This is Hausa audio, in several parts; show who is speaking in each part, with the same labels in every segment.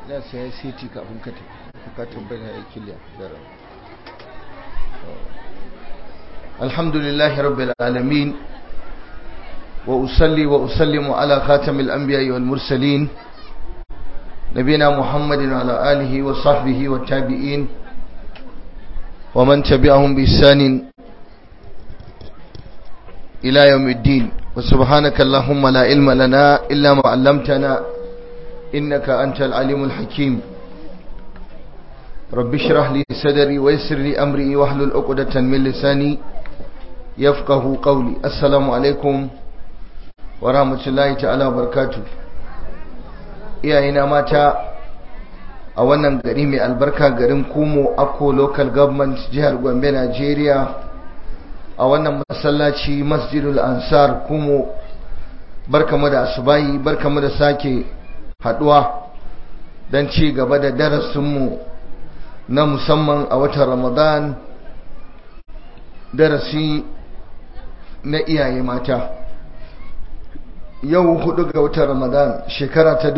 Speaker 1: ya sai city kafin ka ka tabbata ya kiliya daren alhamdulillah rabbil alamin wa usalli wa usallimu ala khatamil anbiya'i wal mursalin nabina muhammadin wa ala alihi wa sahbihi wa tabi'in wa man tabi'ahum bi ihsanin ila yawmiddin wa subhanaka allahumma la ilma lana illa ma 'allamtana إنك أنت العليم الحكيم رب اشرح لي صدري ويسر لي أمري واحلل عقدة من لساني يفقه قولي السلام عليكم ورحمة الله تعالى وبركاته iyayena mata a wannan gari mai albarka garin kumo akko local government jihar gombe nigeria a wannan masallaci masjidul ansar kumo barkamu da asubahi barkamu da sake haduwa don ci gaba da darasinmu na musamman a watan ramadan darasi na iyaye mata yau hudu ga watan ramadan shekara ta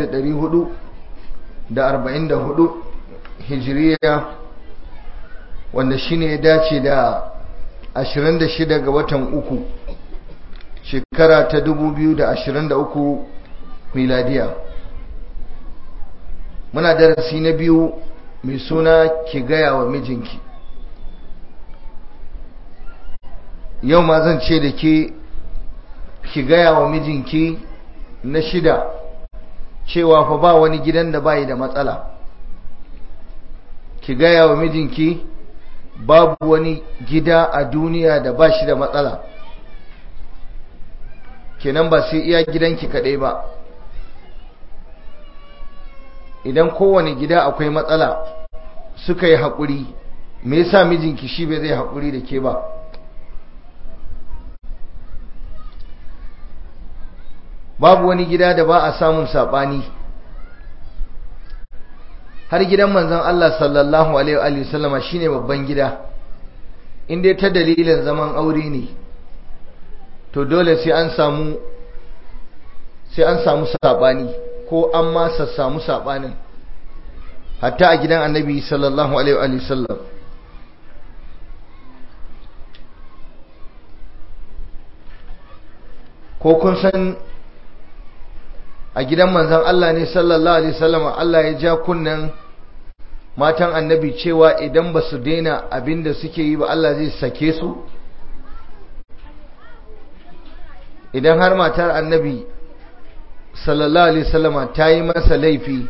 Speaker 1: 1444 hijiriya wanda shine ya dace da 26 ga watan uku shekara ta 2023 miladiya muna darasi na biyu mai suna ki gaya wa mijinki yau ma zan ce da ke ki gaya wa mijinki na shida cewa fa ba wani gidan da bayi da matsala ki gaya wa mijinki babu wani gida a duniya da ba shi da matsala kenan ba sai iya gidanki kaɗai ba idan kowane gida akwai matsala suka yi haƙuri me yasa mijinki shi bai zai haƙuri da ke ba babu wani gida da ba a samun saɓani har gidan manzon Allah sallallahu alaihi wa sallama shine babban gida inda ta dalilin zaman aure ne to dole sai an samu sai an samu saɓani ko an ma samu saɓanin hatta a gidan annabi sallallahu alaihi wa sallam ko kun san a gidan manzan Allah ne sallallahu alaihi wasallam Allah ya ja kunnen matan annabi cewa idan ba su daina abin da suke yi ba Allah zai sake su idan har matar annabi sallallahu alaihi wasallama ta yi masa laifi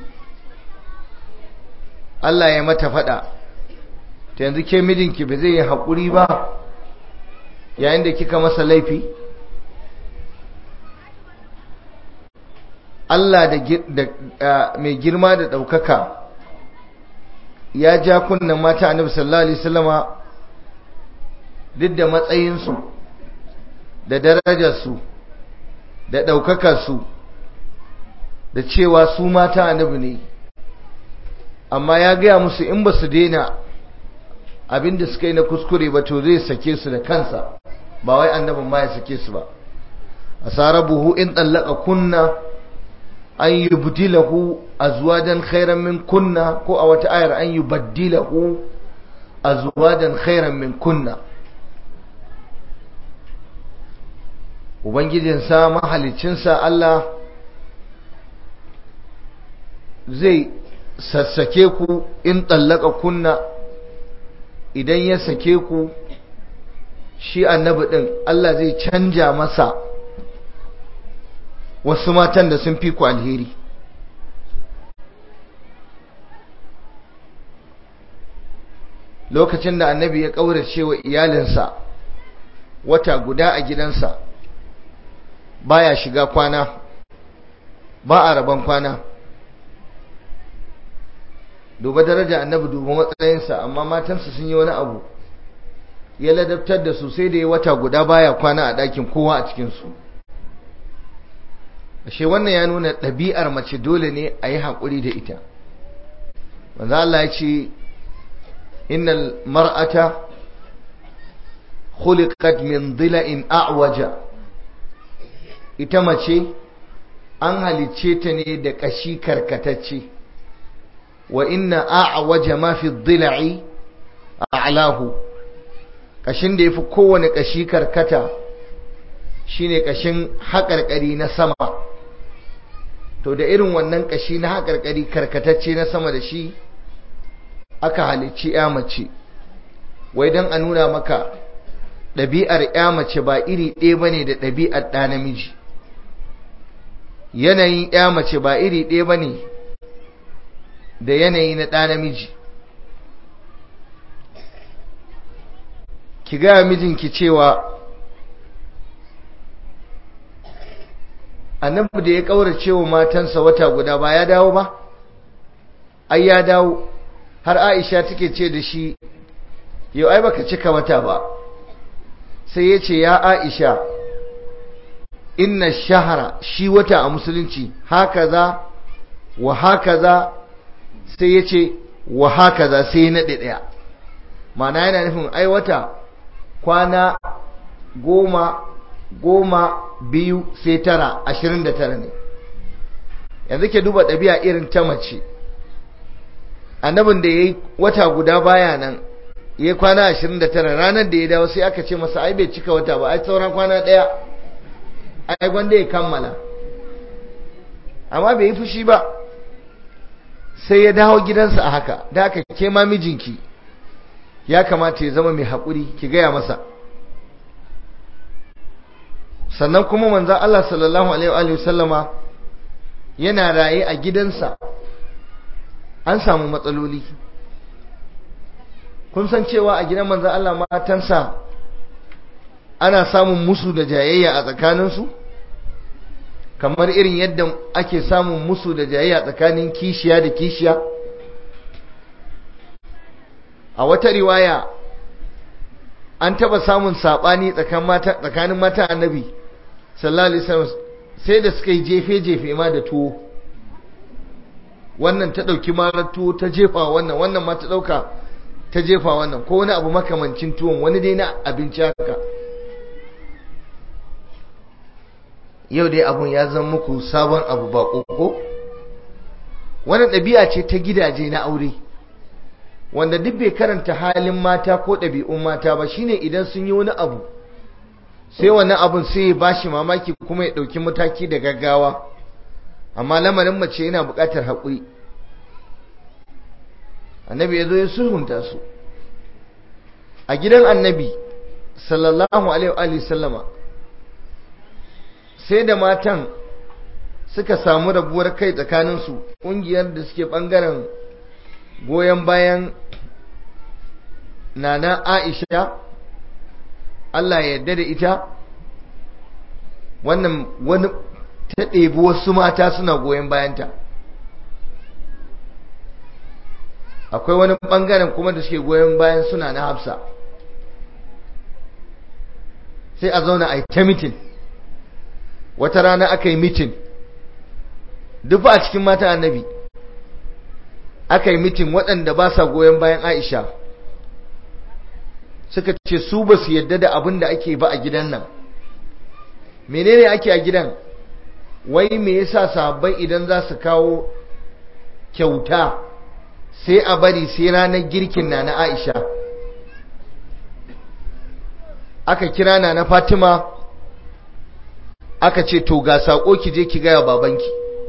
Speaker 1: Allah ya mata fada ta yanzu ke mijinki ba zai yi haƙuri ba yayin da kika masa laifi Allah da mai girma da ɗaukaka ya ja kunnen mata annabi sallallahu alaihi wasallama duk da matsayinsu da darajarsu da ɗaukakarsu da cewa su mata annabi ne amma ya gaya musu in ba su daina abin da suka yi na kuskure ba to zai sake su da kansa ba wai annabin ma ya sake su ba asarabuhu in tsallaka kunna an yi budilahu azwajan khairan min kunna ko a wata ayar an yi baddilahu azwajan khairan min kunna ubangijinsa mahalicinsa Allah zai sassake ku in tsallaka kunna idan ya sake ku shi annabi ɗin Allah zai canja masa wasu matan da sun fi ku alheri lokacin da annabi ya ƙaurace wa iyalinsa wata guda a gidansa baya shiga kwana ba a rabon kwana duba daraja annabi duba matsayinsa amma matansa sun yi wani abu ya ladabtar da su sai da ya wata guda baya kwana a ɗakin kowa a cikinsu ashe wannan ya nuna ɗabi'ar mace dole ne a yi haƙuri da ita manzo Allah ya ce innal mar'ata khuliqat min dhila'in a'waja ita mace an halicce ta ne da kashi karkatacce wa inna a'waja ma fi dhila'i a'lahu kashin da yafi kowane kashi karkata shine kashin haƙarƙari na sama to da irin wannan kashi na haƙarƙari karkatacce na sama da shi aka halicci ya mace wai don a nuna maka ɗabi'ar ya mace ba iri ɗaya bane da ɗabi'ar ɗa namiji yanayin ya mace ba iri ɗaya bane da yanayi na ɗa namiji ki gaya mijinki cewa annabi da ya ƙaurace wa matansa wata guda ba ya dawo ba ai ya dawo har aisha take ce da shi yau ai baka cika wata ba sai ya ce ya aisha inna shahara shi wata a musulunci haka za wa haka za sai ya ce wa haka za sai na ɗaya mana yana nufin ai wata kwana goma goma biyu sai tara ashirin da tara ne yanzu ke duba ɗabi'a irin ta mace annabin da ya yi wata guda baya nan ya yi kwana ashirin da tara ranar da ya dawo sai aka ce masa ai bai cika wata ba ai sauran kwana ɗaya ai gwanda ya kammala amma bai yi fushi ba sai ya dawo gidansa a haka da haka ke ma mijinki ya kamata ya zama mai haƙuri ki gaya masa sannan kuma manzan Allah sallallahu alaihi wasallama yana raye a gidansa an samu matsaloli kun san cewa a gidan manzan Allah matansa ana samun musu da jayayya a tsakaninsu kamar irin yadda ake samun musu da jayayya tsakanin kishiya da kishiya a wata riwaya an taba samun sabani tsakanin mata annabi sallallahu alaihi wasallam sai da suka yi jefe-jefe ma da tuwo wannan ta dauki marar tuwo ta jefa wannan wannan ma ta dauka ta jefa wannan ko wani abu makamancin tuwon wani dai na abinci haka yau dai abun ya zama muku sabon abu ba ko wani ɗabi'a ce ta gidaje na aure wanda duk bai karanta halin mata ko ɗabi'un mata ba shine idan sun yi wani abu sai wani abun sai ya bashi mamaki kuma ya ɗauki mataki da gaggawa amma lamarin mace yana buƙatar haƙuri annabi ya zo ya sulhunta su a gidan annabi sallallahu alaihi wa sallama sai da matan suka samu rabuwar kai tsakaninsu ƙungiyar da suke ɓangaren goyon bayan nana aisha Allah ya yarda da ita wannan wani ta ɗebi wasu mata suna goyon bayanta akwai wani ɓangaren kuma da suke goyon bayan suna na hafsa sai a zauna a yi ta mitin wata rana aka yi mitin duk a cikin mata annabi aka yi mitin waɗanda ba sa goyon bayan aisha suka ce su ba su yadda da abin da ake ba a gidan nan menene ake a gidan wai me yasa sahabbai idan za su kawo kyauta sai a bari sai ranar girkin na na aisha aka kira na na fatima aka ce to ga saƙo ki je ki gaya babanki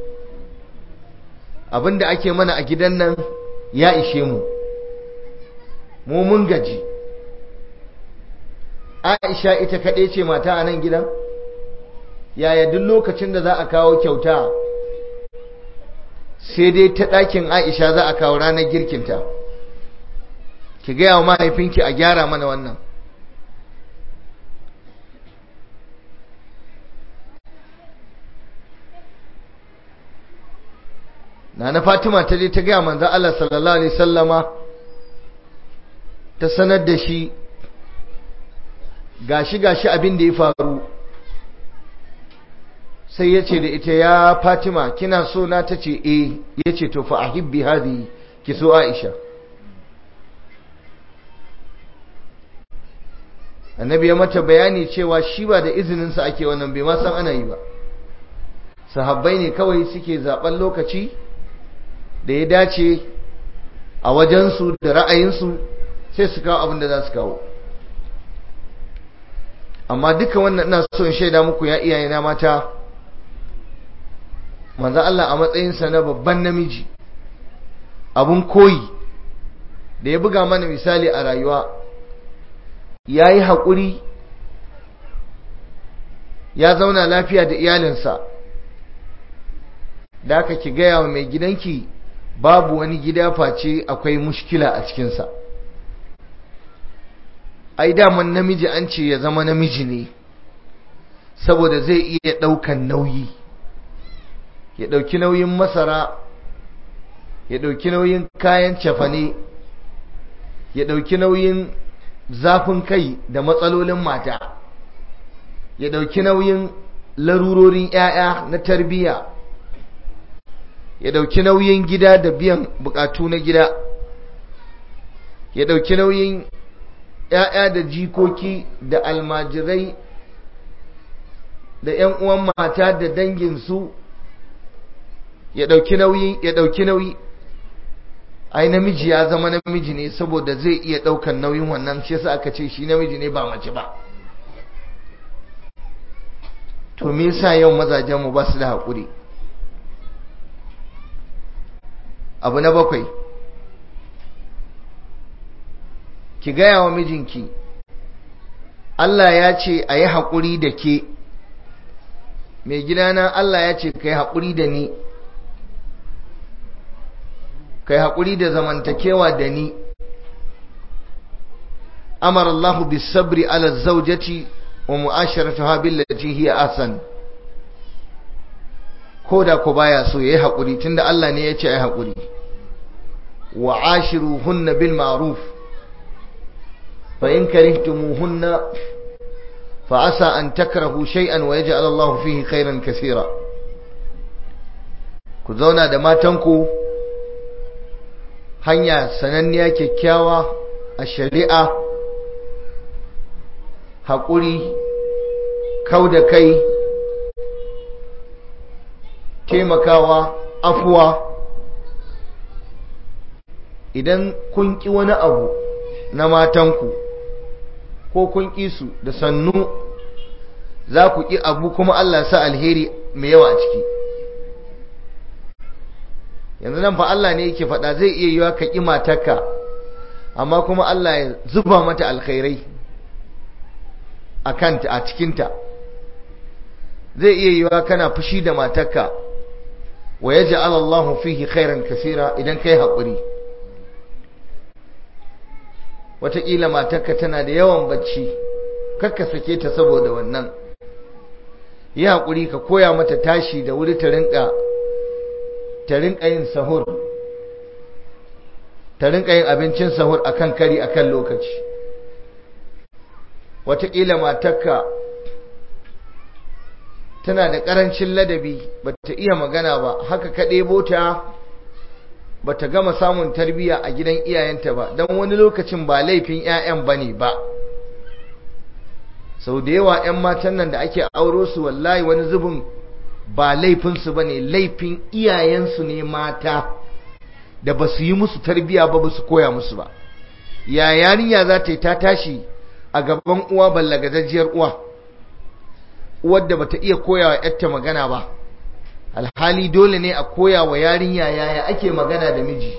Speaker 1: abinda ake mana a gidan nan ya ishe mu mu mun gaji aisha ita kaɗai ce mata a nan gidan yaya duk lokacin da za a kawo kyauta sai dai ta ɗakin aisha za a kawo ranar girkinta ki gaya wa mahaifinki a gyara mana wannan na na fatima ta je ta gaya manzan Allah sallallahu alaihi sallama ta sanar da shi gashi gashi abin da ya faru sai ya ce da ita ya fatima kina so na ta ce eh ya ce to fa ahibbi hadi ki so aisha annabi ya mata bayani cewa shi ba da izininsa ake wannan bai ma san ana yi ba sahabbai ne kawai suke zaben lokaci da ya dace a wajensu da ra'ayinsu sai su kawo abin da za su kawo amma duka wannan ina so in shaida muku ya iyayena mata manzo Allah a matsayinsa na babban namiji abun koyi da ya buga mana misali a rayuwa ya yi haƙuri ya zauna lafiya da iyalinsa da aka ki gaya wa mai gidanki babu wani gida face akwai mushkila a cikinsa ai daman namiji an ce ya zama namiji ne saboda zai iya ɗaukan nauyi ya ɗauki nauyin masara ya ɗauki nauyin kayan cefane ya ɗauki nauyin zafin kai da matsalolin mata ya ɗauki nauyin larurorin 'ya'ya na tarbiyya ya ɗauki nauyin gida da biyan bukatu na gida ya ɗauki nauyin 'ya'ya da jikoki da almajirai da 'yan uwan mata da danginsu ya ɗauki nauyi ya ɗauki nauyi ai namiji ya zama namiji ne saboda zai iya ɗaukan nauyin wannan shi yasa aka ce shi namiji ne ba mace ba to me yasa yau mazajen mu ba su da haƙuri abu na bakwai ki gaya wa mijinki Allah ya ce a yi haƙuri da ke mai gidana Allah ya ce ka yi haƙuri da ni ka yi haƙuri da zamantakewa da ni amara Allah bis sabri ala zaujati wa mu'asharatuha billati hiya ahsan ko da ko baya so yayi haƙuri tunda Allah ne ya ce ai haƙuri wa ashiruhunna bil ma'ruf fa in karihtumuhunna fa asa an takrahu shay'an wa yaj'al Allah fihi khairan kaseera ku zauna da matanku hanya sananniya kyakkyawa a shari'a haƙuri kau da kai taimakawa afuwa idan kun ƙi wani abu na matanku ko kun ƙi su da sannu za ku ƙi abu kuma Allah sa alheri mai yawa a ciki yanzu nan fa Allah ne yake faɗa zai iya yiwa ka ƙi matarka amma kuma Allah ya zuba mata alkhairai a kanta a cikinta zai iya yiwa kana fushi da matarka wa yaj'al Allahu fihi khairan kaseera idan kai haƙuri wataƙila matarka tana da yawan bacci kakka sake ta saboda wannan yi haƙuri ka koya mata tashi da wuri ta rinka ta rinka yin sahur ta rinka yin abincin sahur akan kari akan lokaci wataƙila matarka tana da ƙarancin ladabi ba ta iya magana ba haka ka ɗebo ta ba ta gama samun tarbiyya a gidan iyayenta ba don wani lokacin ba laifin 'ya'yan ba ne ba sau da yawa 'yan matan nan da ake auro su wallahi wani zubin ba laifinsu ba ne laifin iyayensu ne mata da ba su yi musu tarbiyya ba ba su koya musu ba ya yarinya za ta yi ta tashi a gaban uwa ballagazajiyar uwa uwar da bata iya koya wa yarta magana ba alhali dole ne a koya wa yarinya yaya ake magana da miji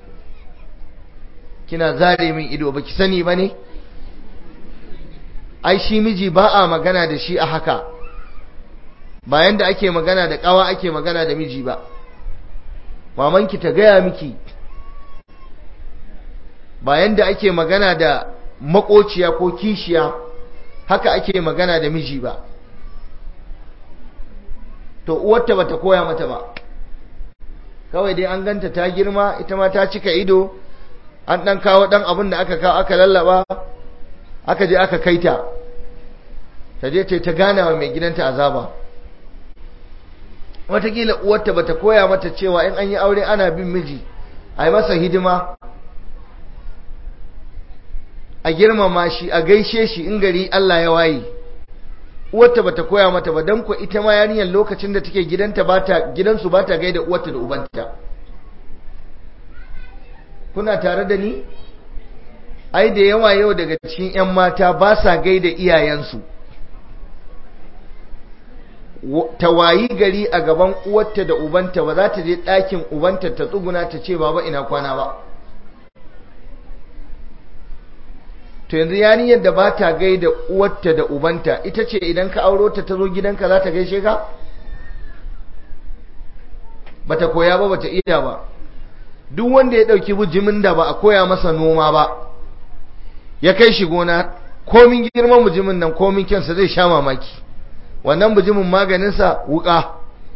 Speaker 1: kina zare min ido baki sani ba ne ai shi miji ba a magana da shi a haka bayan da ake magana da kawa ake magana da miji ba mamanki ta gaya miki bayan da ake magana da makociya ko kishiya haka ake magana da miji ba to uwarta bata koya mata ba kawai dai an ganta ta girma ita ma ta cika ido an dan kawo dan abin da aka kawo aka lallaba aka je aka kaita ta je ta ta gana wa mai gidanta azaba watakila uwarta bata koya mata cewa in an yi aure ana bin miji a yi masa hidima a girmama shi a gaishe shi in gari Allah ya waye uwarta bata koya mata ba dan ko ita ma yarinyar lokacin da take gidanta bata gidansu bata gaida uwarta da ubanta kuna tare da ni ai da yawa yau daga cikin 'yan mata ba sa gaida iyayensu ta wayi gari a gaban uwarta da ubanta ba za ta je ɗakin ubanta ta tsuguna ta ce baba ina kwana ba to yanzu yarinyar da ba ta gaida uwarta da ubanta ita ce idan ka auro ta ta zo gidanka za ta gaishe ka ba ta koya ba ba ta iya ba duk wanda ya ɗauki bujimin da ba a koya masa noma ba ya kai shi gona komin girman bujimin nan komin kyansa zai sha mamaki wannan bujimin maganinsa wuka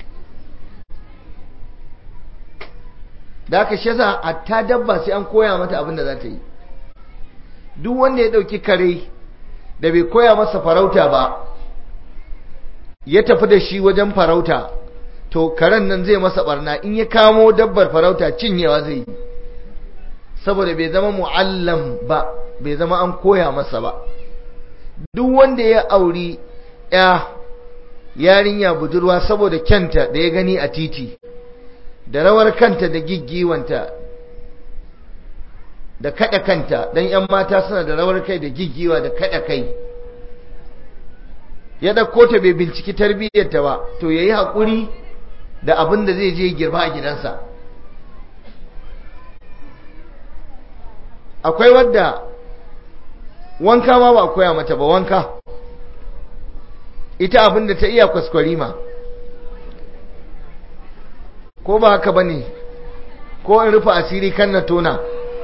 Speaker 1: da aka shi yasa hatta dabba sai an koya mata abin da za ta yi duk wanda ya ɗauki kare da bai koya masa farauta ba ya tafi da shi wajen farauta to karen nan zai masa barna in ya kamo dabbar farauta cinyewa zai yi saboda bai zama mu'allam ba bai zama an koya masa ba duk wanda ya auri ya yarinya budurwa saboda kyanta da ya gani a titi da rawar kanta da giggiwanta da kada kanta dan yan mata suna da rawar kai da giggiwa da kada kai ya dauko ta bai binciki tarbiyyarta ba to yayi hakuri da abin da zai je girba a gidansa akwai wadda wanka ma ba koya mata ba wanka ita abin da ta iya kwaskwarima ko ba haka ba ne ko in rufe asiri kan na tona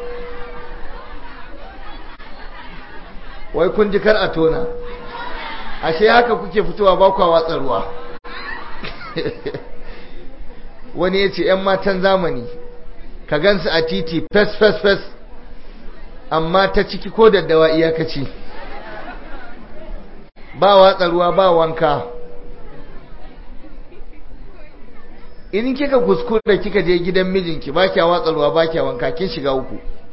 Speaker 1: wai kun ji kar a tona ashe haka kuke fitowa ba kwa watsa ruwa wani ya ce 'yan matan zamani ka gansu a titi fes fes fes amma ta ciki ko daddawa iyakaci ba watsa ruwa ba wanka in kika kuskure kika je gidan mijinki ba kya watsa ruwa ba kya wanka kin shiga uku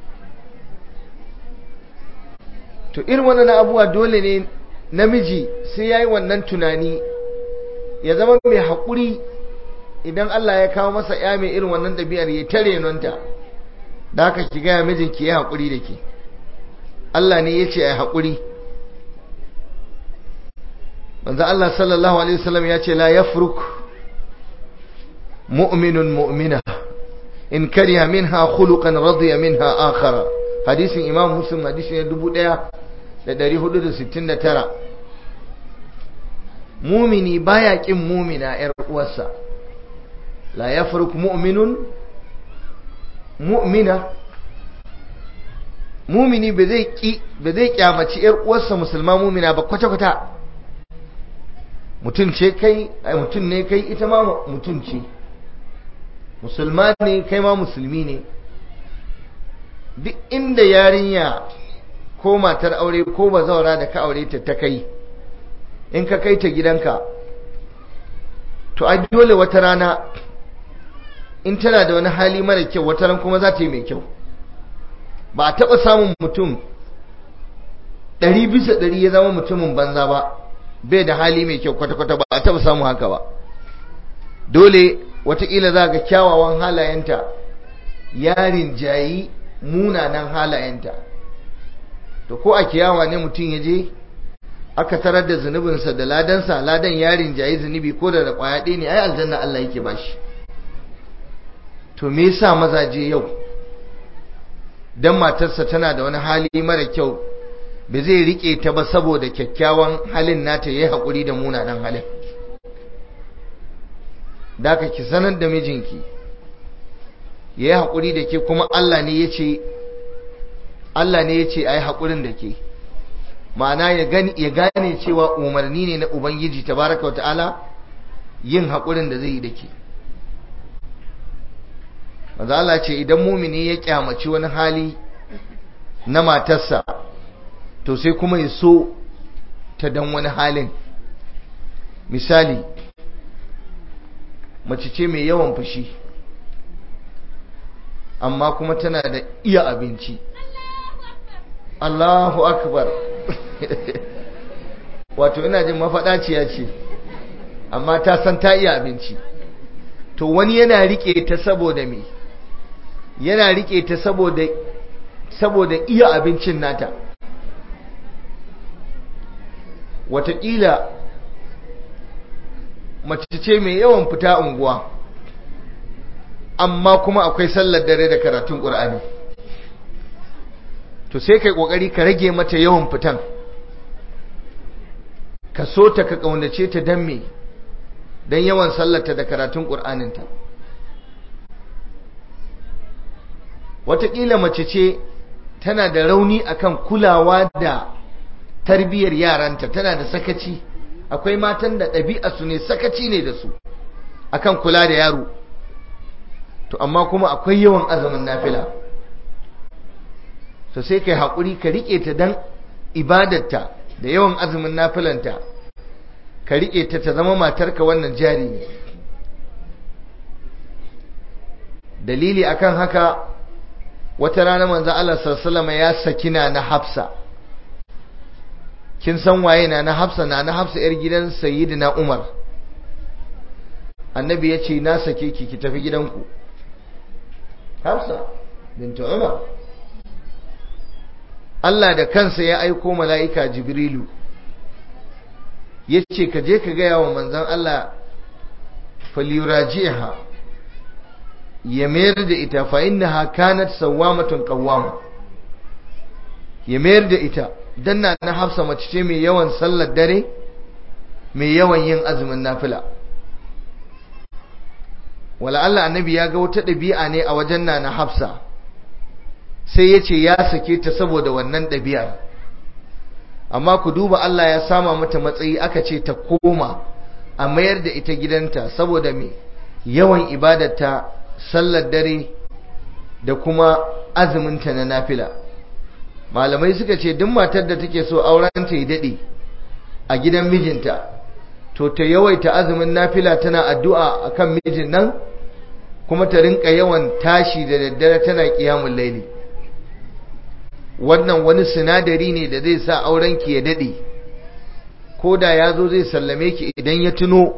Speaker 1: to irin wannan abuwa dole ne namiji sai yayi wannan tunani ya zama mai haƙuri idan Allah ya kawo masa ya mai irin wannan ɗabi'ar ya tare nonta da haka ki gaya mijinki ya haƙuri da ke Allah ne ya ce a haƙuri manzo Allah sallallahu alaihi wasallam ya ce la yafruk mu'minun mu'mina in kariha minha khuluqan radiya minha akhara hadisin imam muslim hadisi ne 1469 mumini baya kin mumina yar uwarsa la yafruk mu'minun mu'mina mumini ba zai ki ba zai kyamaci yar uwarsa musulma mumina ba kwata kwata mutum ce kai ai mutum ne kai ita ma mutum ce musulma ne kai ma musulmi ne duk inda yarinya ko matar aure ko bazaura da ka aure ta ta kai in ka kai ta gidanka to ai dole wata rana in tana da wani hali mara kyau wata ran kuma za ta yi mai kyau ba a taɓa samun mutum ɗari bisa ɗari ya zama mutumin banza ba bai da hali mai kyau kwata-kwata ba a taɓa samun haka ba dole watakila za ga kyawawan halayenta yarin jayi munanan halayenta to ko a kiyawa ne mutum ya je aka tarar da zunubinsa da ladansa ladan yarin jayi zunubi ko da kwaya ɗaya ne ai aljanna Allah yake bashi to me yasa mazaje yau dan matarsa tana da wani hali mara kyau ba zai rike ta ba saboda kyakkyawan halin nata yayi hakuri da munanan halin da ka ki sanar da mijinki yayi hakuri da ke kuma Allah ne yace Allah ne yace ai hakurin da ke ma'ana ya gani ya gane cewa umarni ne na ubangiji tabaraka ta'ala yin hakurin da zai yi da ke manzo Allah ce idan mumini ya kyamaci wani hali na matarsa to sai kuma ya so ta dan wani halin misali mace ce mai yawan fushi amma kuma tana da iya abinci Allahu akbar wato ina jin mafaɗaciya ce amma ta san ta iya abinci to wani yana rike ta saboda me yana rike ta saboda saboda iya abincin nata wataƙila mace ce mai yawan fita unguwa amma kuma akwai sallar dare da karatun ƙur'ani to sai kai ƙoƙari ka rage mata yawan fitan ka so ta ka ƙaunace ta don me don yawan sallarta da karatun ƙur'aninta wataƙila mace ce tana da rauni akan kulawa da tarbiyyar yaranta tana da sakaci akwai matan da ɗabi'a su ne sakaci ne da su akan kula da yaro to amma kuma akwai yawan azumin nafila to sai kai haƙuri ka riƙe ta dan ibadarta da yawan azumin nafilanta ka riƙe ta ta zama matarka wannan jari ne dalili akan haka wata rana manzo Allah sallallahu ya sakina na Hafsa kin san waye na na Hafsa na na Hafsa yar gidan Sayyidina Umar annabi ya ce na sake ki ki tafi gidanku Hafsa bintu Umar Allah da kansa ya aiko mala'ika Jibrilu ya ce ka je ka gaya wa manzan Allah falirajiha ya mayar da ita fa innaha kanat sawwamatun qawwama ya mayar da ita dan na na Hafsa mace ce mai yawan sallar dare mai yawan yin azumin nafila wala Allah annabi ya ga wata ɗabi'a ne a wajen na na Hafsa sai ya ce ya sake ta saboda wannan ɗabi'ar amma ku duba Allah ya sama mata matsayi aka ce ta koma a mayar da ita gidanta saboda me yawan ibadarta sallar dare da kuma azuminta na nafila malamai suka ce duk matar da take so auren ta yi daɗe a gidan mijinta to ta yawaita azumin nafila tana addu'a akan mijin nan kuma ta rinka yawan tashi da daddare tana ƙiyamun laili wannan wani sinadari ne da zai sa aurenki ya dade ko da ya zo zai sallame ki idan ya tuno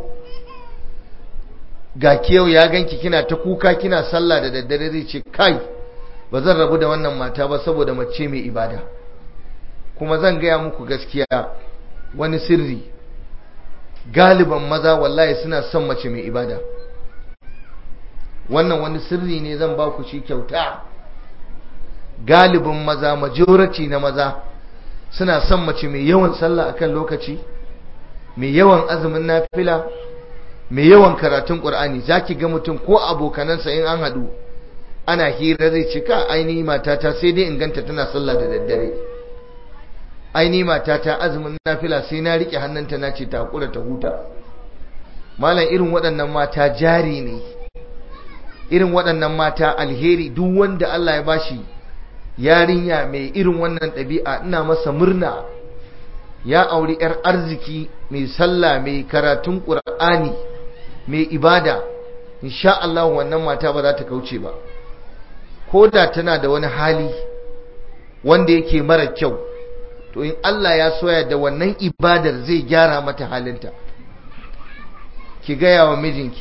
Speaker 1: ga kiyau ya ganki kina ta kuka kina sallah da daddare zai ce kai ba zan rabu da wannan mata ba saboda mace mai ibada kuma zan gaya muku gaskiya wani sirri galiban maza wallahi suna son mace mai ibada wannan wani sirri ne zan ba ku shi kyauta galibin maza majority na maza suna son mace mai yawan sallah akan lokaci mai yawan azumin nafila mai yawan karatun qur'ani zaki ga mutum ko abokanansa in an hadu ana hira zai ce ka aini matata sai dai in ganta tana sallah da daddare aini matata azumin nafila sai na rike hannunta na ce ta hakura ta huta malam irin waɗannan mata jari ne irin waɗannan mata alheri duk wanda Allah ya bashi yarinya mai irin wannan ɗabi'a ina masa murna ya auri 'yar arziki mai sallah mai karatun ƙur'ani mai ibada insha Allah wannan mata ba za ta kauce ba ko da tana da wani hali wanda yake mara kyau to in Allah ya soya da wannan ibadar zai gyara mata halinta ki gaya wa mijinki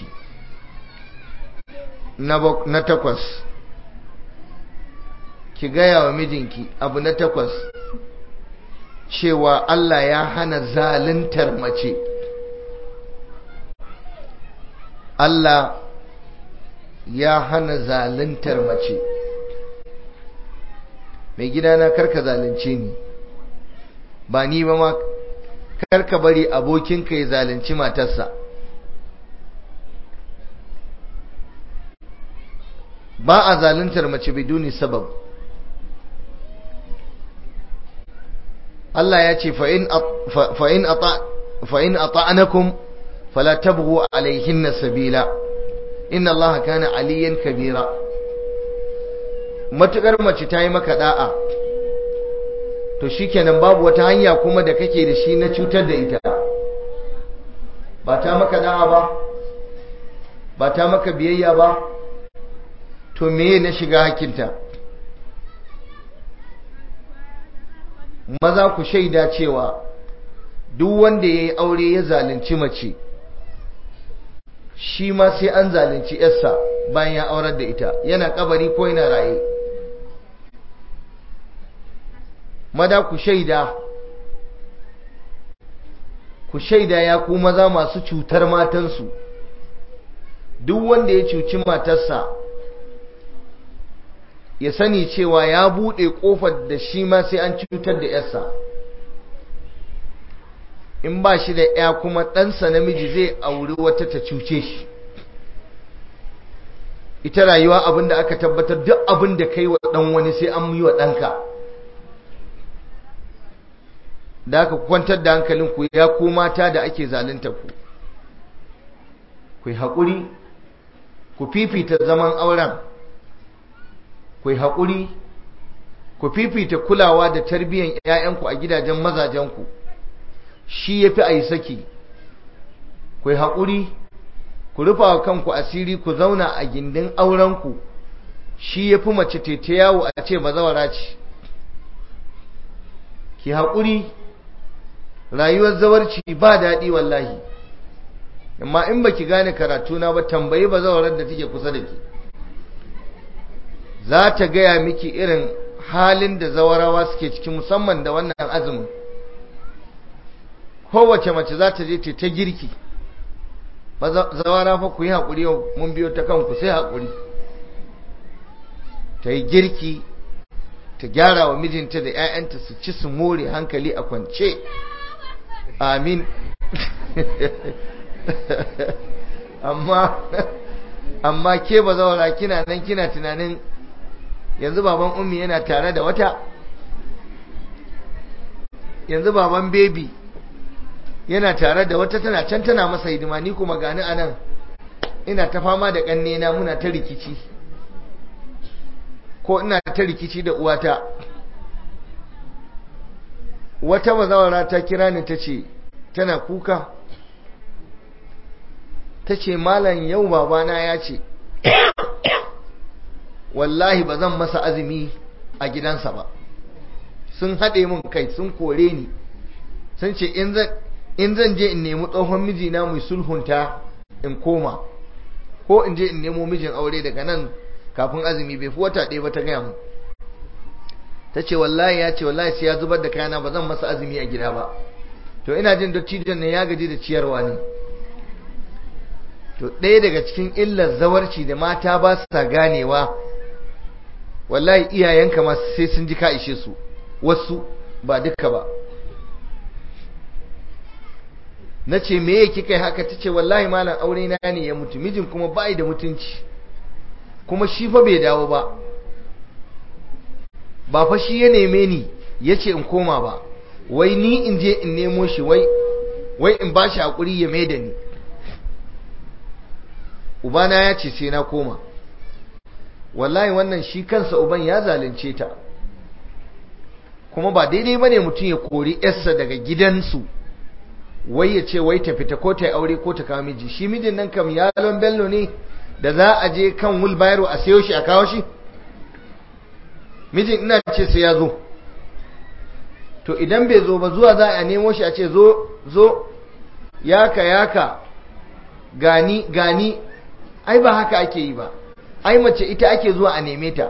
Speaker 1: na takwas ki gaya wa mijinki abu na takwas cewa Allah ya hana zaluntar mace Allah ya hana zaluntar mace mai gidana karka zalunce ni ba ni ba ma karka bari abokinka ya zalunci matarsa ba a zaluntar mace biduni sabab Allah ya ce fa'in a ta'anakun falatabhu alaihin na sabila inna Allah kana aliyan kabira matukar mace ta yi maka da'a to shikenan babu wata hanya kuma da kake da shi na cutar da ita ba ta maka da'a ba ba ta maka biyayya ba to meye na shiga hakinta maza ku shaida cewa duk wanda ya yi aure ya zalunci mace shi ma sai an zalunci yarsa bayan ya aurar da ita yana kabari ko yana raye mada ku shaida ku shaida ya ku maza masu cutar matansu duk wanda ya cuci matarsa ya sani cewa ya buɗe ƙofar da shi ma sai an cutar da yarsa in ba shi da ya kuma ɗansa namiji zai auri wata ta cuce shi ita rayuwa abinda aka tabbatar duk abin da kai wa ɗan wani sai an yi wa ɗanka da aka kwantar da hankalinku ya ku mata da ake zalunta ku ku yi haƙuri ku fifita zaman auren ku yi haƙuri ku fifita kulawa da tarbiyyar 'ya'yanku a gidajen mazajenku shi ya fi a yi saki ku yi haƙuri ku rufa wa kanku asiri ku zauna a gindin aurenku shi ya fi mace tete yawo a ce bazawara ce ki haƙuri rayuwar zawarci ba daɗi wallahi amma in baki gane karatuna ba tambayi bazawarar da take kusa da ki za ta gaya miki irin halin da zawarawa suke ciki musamman da wannan azumin kowace mace za ta je ta girki zawara fa ku yi haƙuri yau mun biyo ta kanku sai haƙuri ta yi girki ta gyara wa mijinta da 'ya'yanta su ci su more hankali a kwance amin amma amma ke ba zawara kina nan kina tunanin yanzu baban ummi yana tare da wata yanzu baban baby yana tare da wata tana can tana masa hidima ni kuma gani anan ina ta fama da kannena muna ta rikici ko ina ta rikici da uwata wata bazawara ta kira ni ta ce tana kuka ta ce malam yau babana ya ce wallahi ba zan masa azumi a gidansa ba sun haɗe mun kai sun kore ni sun ce in zan je in nemi tsohon mijina mai sulhunta in koma ko in je in nemo mijin aure daga nan kafin azumi bai fi wata ɗaya ba ta gaya mu ta ce wallahi ya ce wallahi sai ya zubar da kayana ba zan masa azumi a gida ba to ina jin dattijon ne ya gaji da ciyarwa ne to ɗaya daga cikin illar zawarci da mata ba sa ganewa wallahi iyayenka ma sai sun ji ka ishe su wasu ba duka ba na ce me yake kai haka ta ce wallahi malam aure na ne ya mutu mijin kuma bai da mutunci kuma shi fa bai dawo ba ba fa shi ya neme ni ya ce in koma ba wai ni in je in nemo shi wai wai in ba shi haƙuri ya mai da ni ubana ya ce sai na koma wallahi wannan shi kansa uban ya zalunce ta kuma ba daidai ba ne mutum ya kori yarsa daga gidansu wai ya ce wai ta fita ko ta yi aure ko ta kawo miji shi mijin nan kam yalon bello ne da za a je kan wulbayaro a sayo shi a kawo shi mijin ina ce sai ya zo to idan bai zo ba zuwa za a nemo shi a ce zo zo yaka yaka gani gani ai ba haka ake yi ba ai mace ita ake zuwa a neme ta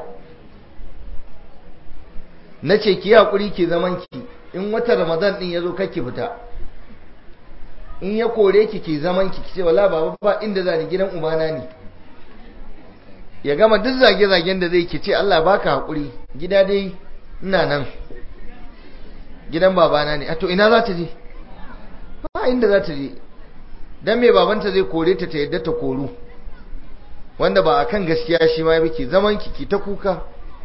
Speaker 1: na ce ki haƙuri ki zaman ki in wata ramadan ɗin ya zo kake fita in ya kore ki ki zaman ki ce wala baba ba inda zani gidan ubana ne ya gama duk zage-zagen da zai ki ce Allah baka haƙuri gida dai ina nan gidan babana ne a to ina za ta je ba inda za ta je dan me babanta zai kore ta ta yadda ta koru wanda ba akan gaskiya shi ma yake zaman ki ki ta kuka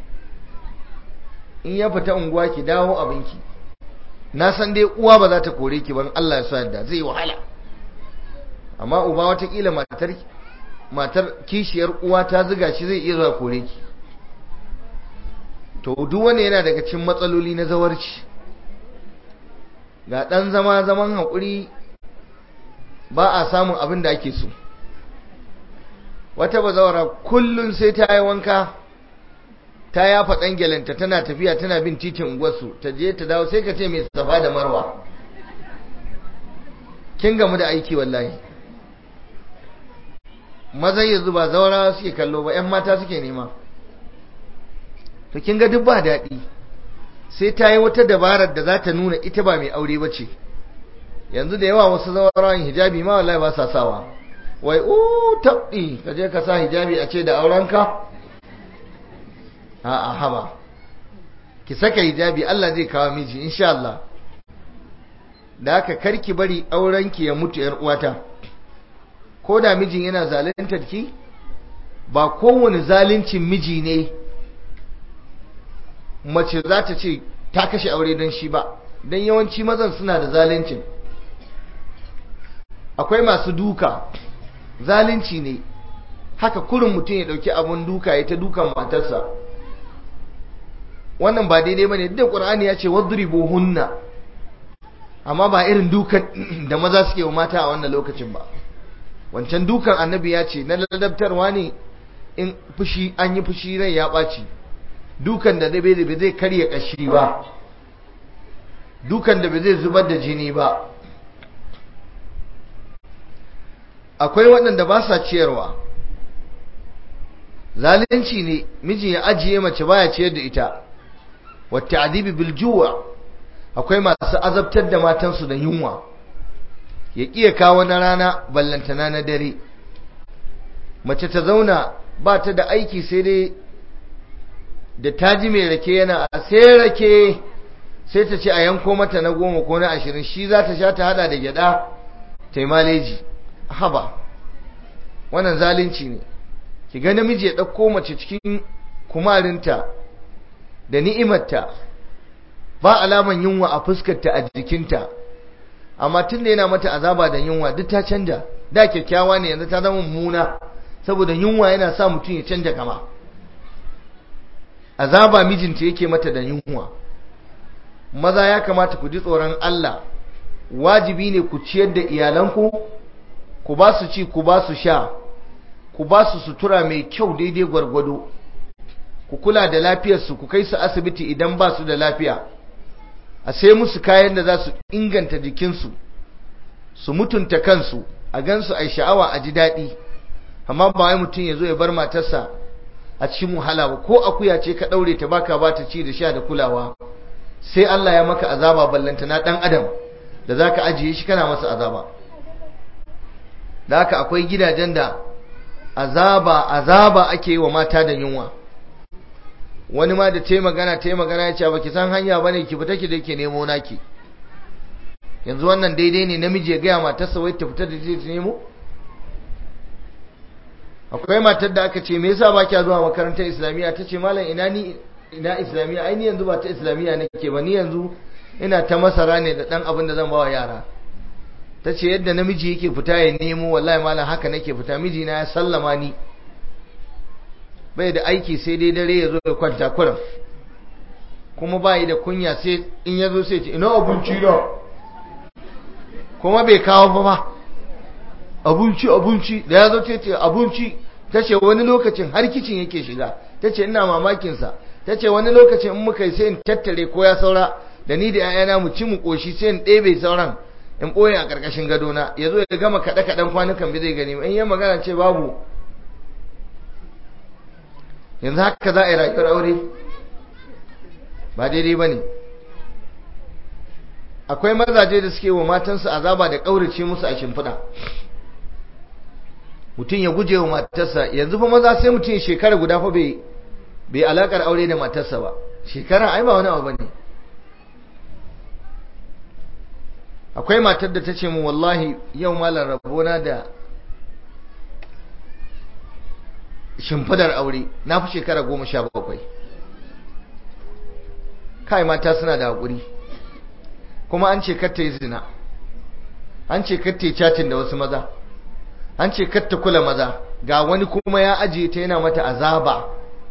Speaker 1: in ya fita unguwa ki dawo abinki na san dai uwa ba za ta kore ki ban Allah ya sa yadda zai wahala amma uba watakila matar matar kishiyar uwa ta ziga shi zai iya zuwa kore ki to duk wanda yana daga cikin matsaloli na zawarci ga dan zama zaman haƙuri ba a samun abin da ake so wata bazawara kullun sai ta yi wanka ta yafa ɗangelanta tana tafiya tana bin titin unguwarsu ta je ta dawo sai ka ce mai safa da marwa kin gamu da aiki wallahi mazan yanzu ba zaura suke kallo ba 'yan mata suke nema to kin ga duk ba daɗi sai ta yi wata dabarar da za ta nuna ita ba mai aure ba ce yanzu da yawa wasu zaurawan hijabi ma wallahi ba sa sawa wai u tabbi ka je ka sa hijabi a ce da aurenka a'a haba ki saka hijabi Allah zai kawo miji insha Allah da haka karki bari aurenki ya mutu yar uwata ko da mijin yana zaluntar ki ba kowane zaluncin miji ne mace za ta ce ta kashe aure don shi ba don yawanci mazan suna da zaluncin akwai masu duka zalunci ne haka kurin mutum ya dauki abun duka ya ta dukan matarsa wannan ba daidai bane duk qur'ani ya ce wadribu hunna amma ba irin dukan da maza suke wa mata a wannan lokacin ba wancan dukan annabi ya ce na ladabtarwa ne in fushi an yi fushi rai ya ɓaci dukan da bai zai karya kashi ba dukan da bai zai zubar da jini ba akwai waɗanda ba sa ciyarwa zalunci ne miji ya ajiye mace baya ciyar da ita wata adibi biljuwa akwai masu azabtar da matansu da yunwa ya ƙiya kawo na rana ballantana na dare mace ta zauna ba ta da aiki sai dai da ta ji mai rake yana a sai rake sai ta ce a yanko mata na goma ko na ashirin shi za ta sha ta hada da gyada ta yi maleji haba wannan zalunci ne ki ga namiji ya ɗauko mace cikin kumarinta da ni'imarta ba alaman yunwa a fuskarta a jikinta amma tun da yana mata azaba da yunwa duk ta canja da kyakkyawa ne yanzu ta zama mummuna saboda yunwa yana sa mutum ya canja kama azaba mijinta yake mata da yunwa maza ya kamata ku ji tsoron Allah wajibi ne ku ciyar da iyalanku ku ba su ci ku ba su sha ku ba su sutura mai kyau daidai gwargwado ku kula da lafiyarsu ku kai su asibiti idan ba su da lafiya a sai musu kayan da za su inganta jikinsu su mutunta kansu a gansu a sha'awa a ji daɗi amma ba wai mutum ya zo ya bar matarsa a cikin wahala ba ko akuya ce ka ɗaure ta baka ba ta ci da sha da kulawa sai Allah ya maka azaba ballanta na ɗan adam da za ka ajiye shi kana masa azaba da haka akwai gidajen da azaba azaba ake yi wa mata da yunwa wani ma da ta magana ta magana ya ce ba ki san hanya ba ne ki fita ki da ke nemo naki yanzu wannan daidai ne namiji ya gaya matarsa wai ta fita da ta nemo akwai matar da aka ce me yasa ba kya zuwa makarantar islamiyya ta ce malam ina ni ina islamiyya ai ni yanzu ba ta islamiyya nake ba ni yanzu ina ta masara ne da dan abin da zan ba wa yara ta ce yadda namiji yake fita ya nemo wallahi malam haka nake fita mijina ya sallama ni bai da aiki sai dai dare ya zo ya kwanta kuran kuma bai da kunya sai in ya zo sai ce ina abinci na kuma bai kawo ba ba abinci abinci da ya zo ta ce abinci ta ce wani lokacin har kicin yake shiga ta ce ina mamakinsa ta ce wani lokacin in muka yi sai in tattare ko ya saura da ni da 'ya'yana mu ci mu ƙoshi sai in ɗebe sauran in ɓoye a ƙarƙashin gadona ya zo ya gama kaɗe-kaɗen kwanukan bai zai gani in yi magana ce babu yanzu haka za a yi rayuwar aure ba daidai ba ne akwai mazaje da suke wa matansu azaba da ƙaurace musu a shimfiɗa mutum ya guje wa matarsa yanzu fa maza sai mutum shekara guda fa bai bai alakar aure da matarsa ba shekara ai ba wani abu bane akwai matar da ta ce mu wallahi yau malar rabona da shimfidar aure na fi shekara goma sha bakwai kai mata suna da haƙuri kuma an ce katta yi zina an ce katta yi chatin da wasu maza an ce katta kula maza ga wani kuma ya ajiye ta yana mata azaba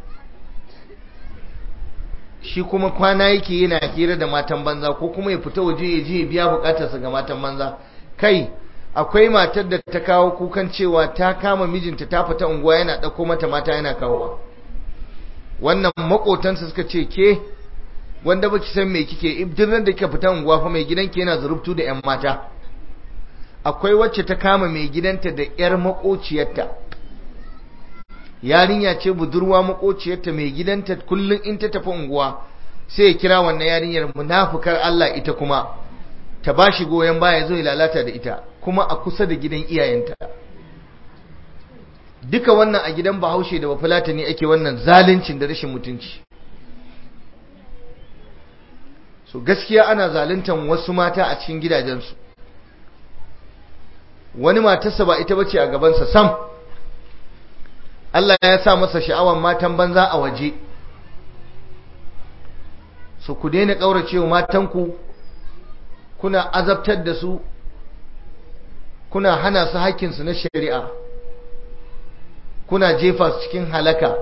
Speaker 1: shi kuma kwana yake yana hira da matan banza ko kuma ya fita waje ya je ya biya bukatarsa ga matan banza kai akwai matar da ta kawo kukan cewa ta kama mijinta ta fita unguwa yana ɗauko mata mata yana kawowa wannan makotansa suka ce ke wanda baki san me kike ibdiran da kika fita unguwa fa mai gidanki yana zurubtu da yan mata akwai wacce ta kama mai gidanta da yar makociyarta yarinya ce budurwa makociyarta mai gidanta kullum in ta tafi unguwa sai ya kira wannan yarinyar munafukar Allah ita kuma ta ba shi goyon baya zo ya lalata da ita kuma a kusa da gidan iyayenta duka wannan a gidan bahaushe da bafulata ne ake wannan zaluncin da rashin mutunci so gaskiya ana zaluntan wasu mata a cikin gidajensu wani matarsa ba ita bace a gabansa sam Allah ya sa masa sha'awan matan banza a waje so ku daina ƙauracewa matanku kuna azabtar da su kuna hana su hakkinsu na shari'a kuna jefa su cikin halaka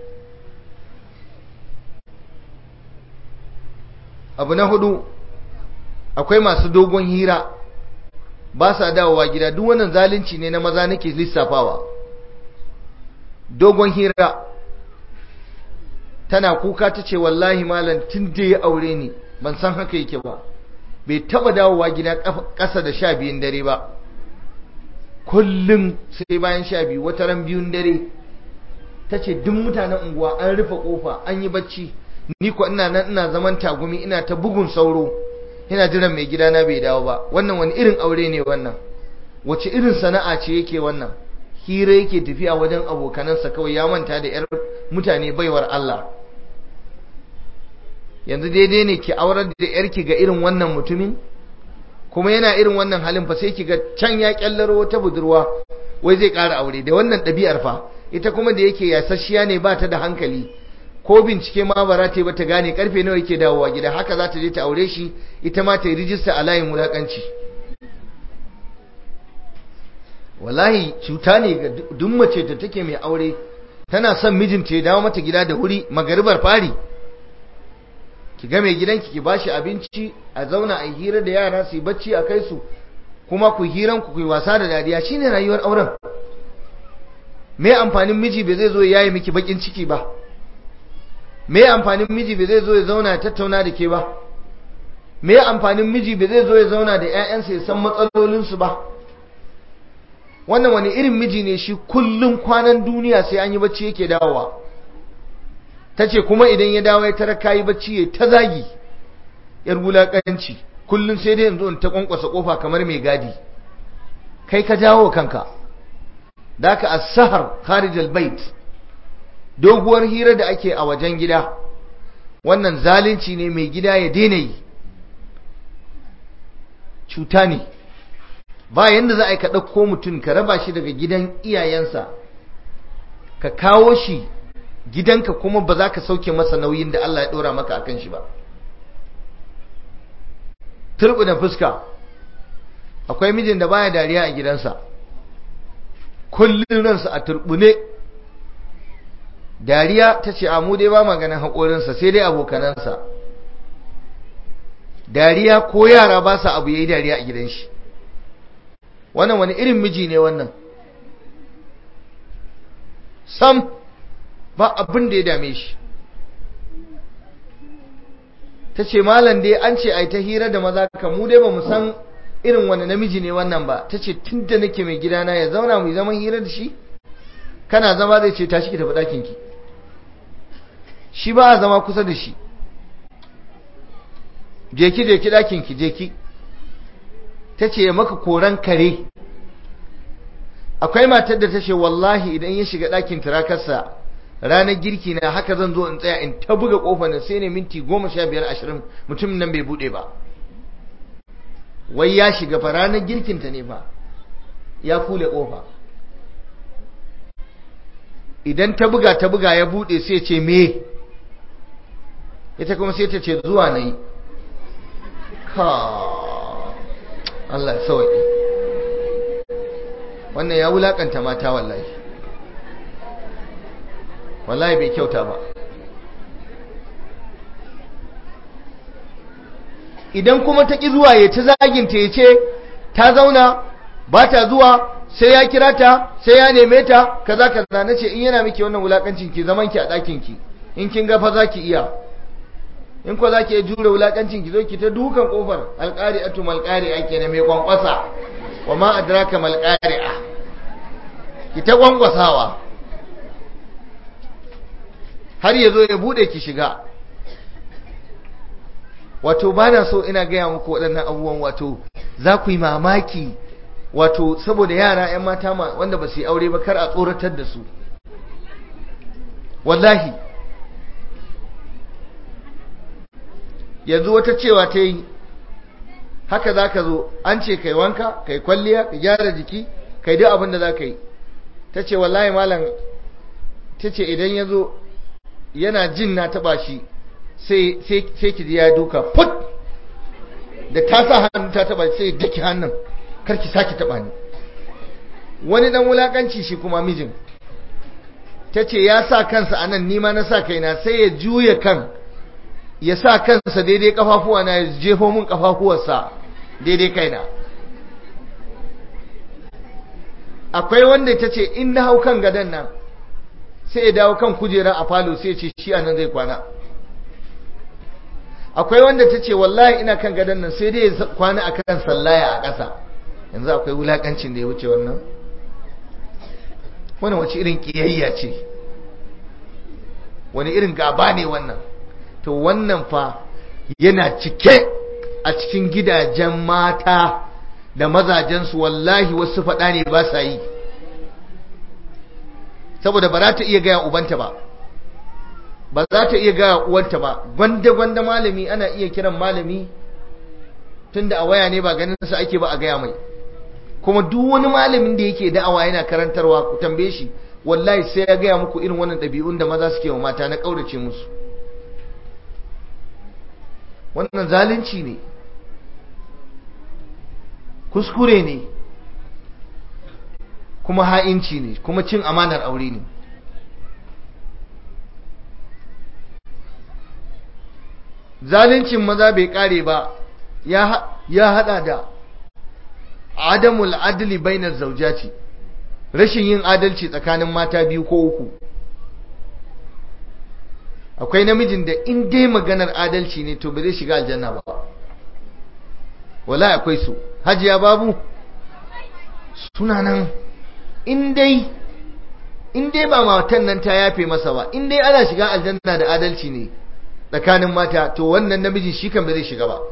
Speaker 1: abu na hudu akwai masu dogon hira ba sa dawowa gida duk wannan zalunci ne na maza nake lissafawa dogon hira tana kuka ta ce wallahi malam tun da ya aure ni ban san haka yake ba bai taba dawowa gida ƙasa da sha biyun dare ba kullum sai bayan sha biyu wata ran biyun dare ta ce duk mutanen unguwa an rufe kofa an yi bacci ni ko ina nan ina zaman tagumi ina ta bugun sauro ina jiran mai gidana bai dawo ba wannan wani irin aure ne wannan wace irin sana'a ce yake wannan hira yake tafiya wajen abokanansa kawai ya manta da yar mutane baiwar Allah yanzu daidai ne ki aurar da yarki ga irin wannan mutumin kuma yana irin wannan halin fa sai ki ga can ya kyallaro wata budurwa wai zai ƙara aure da wannan ɗabi'ar fa ita kuma da yake yasasshiya ne ba ta da hankali ko bincike ma ba za ta yi ba ta gane karfe nawa yake dawowa gida haka za ta je ta aure shi ita ma ta yi rijista a layin wulakanci wallahi cuta ne ga duk mace da take mai aure tana son mijinta ya dawo mata gida da wuri magaribar fari ki ga mai gidanki ki bashi abinci a zauna a hira da yara su yi bacci a kai su kuma ku hiran ku yi wasa da dariya shine rayuwar auren me amfanin miji bai zai zo ya yi miki bakin ciki ba me amfanin miji bai zai zo ya zauna ya tattauna da ke ba me amfanin miji bai zai zo ya zauna da ƴaƴansa ya san matsalolinsu ba wannan wani irin miji ne shi kullum kwanan duniya sai an yi bacci yake dawowa ta ce kuma idan ya dawo ya tara kayi bacci ya ta zagi yar wulaƙanci kullum sai dai yanzu in ta kwankwasa kofa kamar mai gadi kai ka jawo kanka da ka as-sahar kharij al-bait doguwar hira da ake a wajen gida wannan zalunci ne mai gida ya daina yi cuta ne ba yanda za a yi ka ɗauko mutum ka raba shi daga gidan iyayensa ka kawo shi gidanka kuma ba za ka sauke masa nauyin da Allah ya ɗora maka akan shi ba turbi da fuska akwai mijin da baya dariya a gidansa kullum ransa a turbune dariya ta ce amu dai ba maganin haƙorinsa sai dai abokanansa dariya ko yara ba sa abu ya yi dariya a gidan shi wannan wani irin miji ne wannan sam ba abin da ya dame shi ta ce malam dai an ce ai ta hira da maza ka mu dai ba mu san irin wani namiji ne wannan ba ta ce tun da nake mai gidana ya zauna mu zaman hira da shi kana zama zai ce tashi ki tafi ɗakinki shi ba a zama kusa da shi je ki je ki ɗakinki je ki ta ce maka koran kare akwai matar da ta ce wallahi idan ya shiga ɗakin turakarsa ranar girki na haka zan zo in tsaya in ta buga ƙofa na sai ne minti goma sha biyar ashirin mutumin nan bai buɗe ba wai ya shiga fa ranar girkinta ne fa ya kule ƙofa idan ta buga ta buga ya buɗe sai ce me ita kuma sai ta ce zuwa na yi ka Allah sauƙi wannan ya wulaƙanta mata wallahi wallahi bai kyauta ba idan kuma ta ƙi zuwa ya ta zaginta ya ce ta zauna ba ta zuwa sai ya kira ta sai ya neme ta kaza kaza na ce in yana miki wannan wulakancin ki zaman ki a ɗakin ki in kin ga fa za ki iya in ko za ki iya jure wulakancin ki zo ki ta dukan kofar alƙari'atu malƙari'a kenan mai kwankwasa wa ma adraka malƙari'a ki ta kwankwasawa har ya zo ya bude ki shiga wato ba na so ina gaya muku waɗannan abubuwan wato za ku yi mamaki wato saboda yara 'yan mata wanda ba su yi aure ba kar a tsoratar da su wallahi yanzu wata cewa ta yi haka za ka zo an ce kai wanka kai kwalliya ka gyara jiki kai duk abin da za ka yi ta ce wallahi malam ta ce idan ya zo yana jin na taba shi sai ki ji ya duka put da ta sa hannu ta taba sai daki hannun karki sake taba ni wani dan wulakanci shi kuma mijin ta ce ya sa kansa a nan nima na sa kaina sai ya juya kan ya sa kansa daidai kafafuwa na ya jefo mun kafafuwarsa daidai kaina akwai wanda ta ce in na hau kan gadon nan sai ya dawo kan kujera a falo sai ya ce shi a nan zai kwana akwai wanda ta ce wallahi ina kan gadon nan sai dai ya kwana a kan sallaya a ƙasa yanzu akwai wulakancin da ya wuce wannan wani wace irin ƙiyayya ce wani irin gaba ne wannan to wannan fa yana cike a cikin gidajen mata da mazajensu wallahi wasu faɗa ne ba sa yi saboda ba za ta iya gaya ubanta ba ba za ta iya gaya uwanta ba gwanda-gwanda malami ana iya kiran malami tunda a waya ne ba ganin sa ake ba a gaya mai kuma duk wani malamin da yake da'awa yana karantarwa ku tambaye shi wallahi sai ya gaya muku irin wannan ɗabi'un da maza suke wa mata na ƙaurace musu wannan zalunci ne kuskure ne kuma ha'inci ne kuma cin amanar aure ne zaluncin maza bai kare ba ya hada da adamul adli bainar zaujati rashin yin adalci tsakanin mata biyu ko uku akwai namijin da in dai maganar adalci ne to ba zai shiga aljanna ba wala akwai su hajiya babu suna nan in dai in dai ba matan nan ta yafe masa ba in dai ana shiga aljanna da adalci ne tsakanin mata to wannan namiji shi kan ba zai shiga ba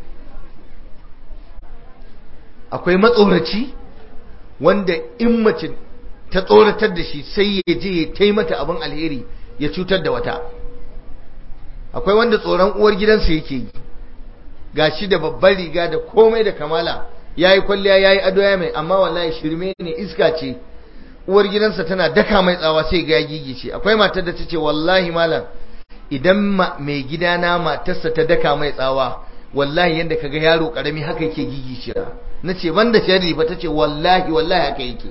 Speaker 1: akwai matsoraci wanda in mace ta tsoratar da shi sai ya je ya taimata abin alheri ya cutar da wata akwai wanda tsoron uwar gidansa yake yi gashi da babbar riga da komai da kamala yayi kwalliya yayi ado ya mai amma wallahi shirme ne iska ce uwar gidansa tana daka mai tsawa sai ga gigice akwai matar da tace wallahi malam idan mai gidana matarsa ta daka mai tsawa wallahi yanda kaga yaro karami haka yake gigice nace banda sharri ba tace wallahi wallahi haka yake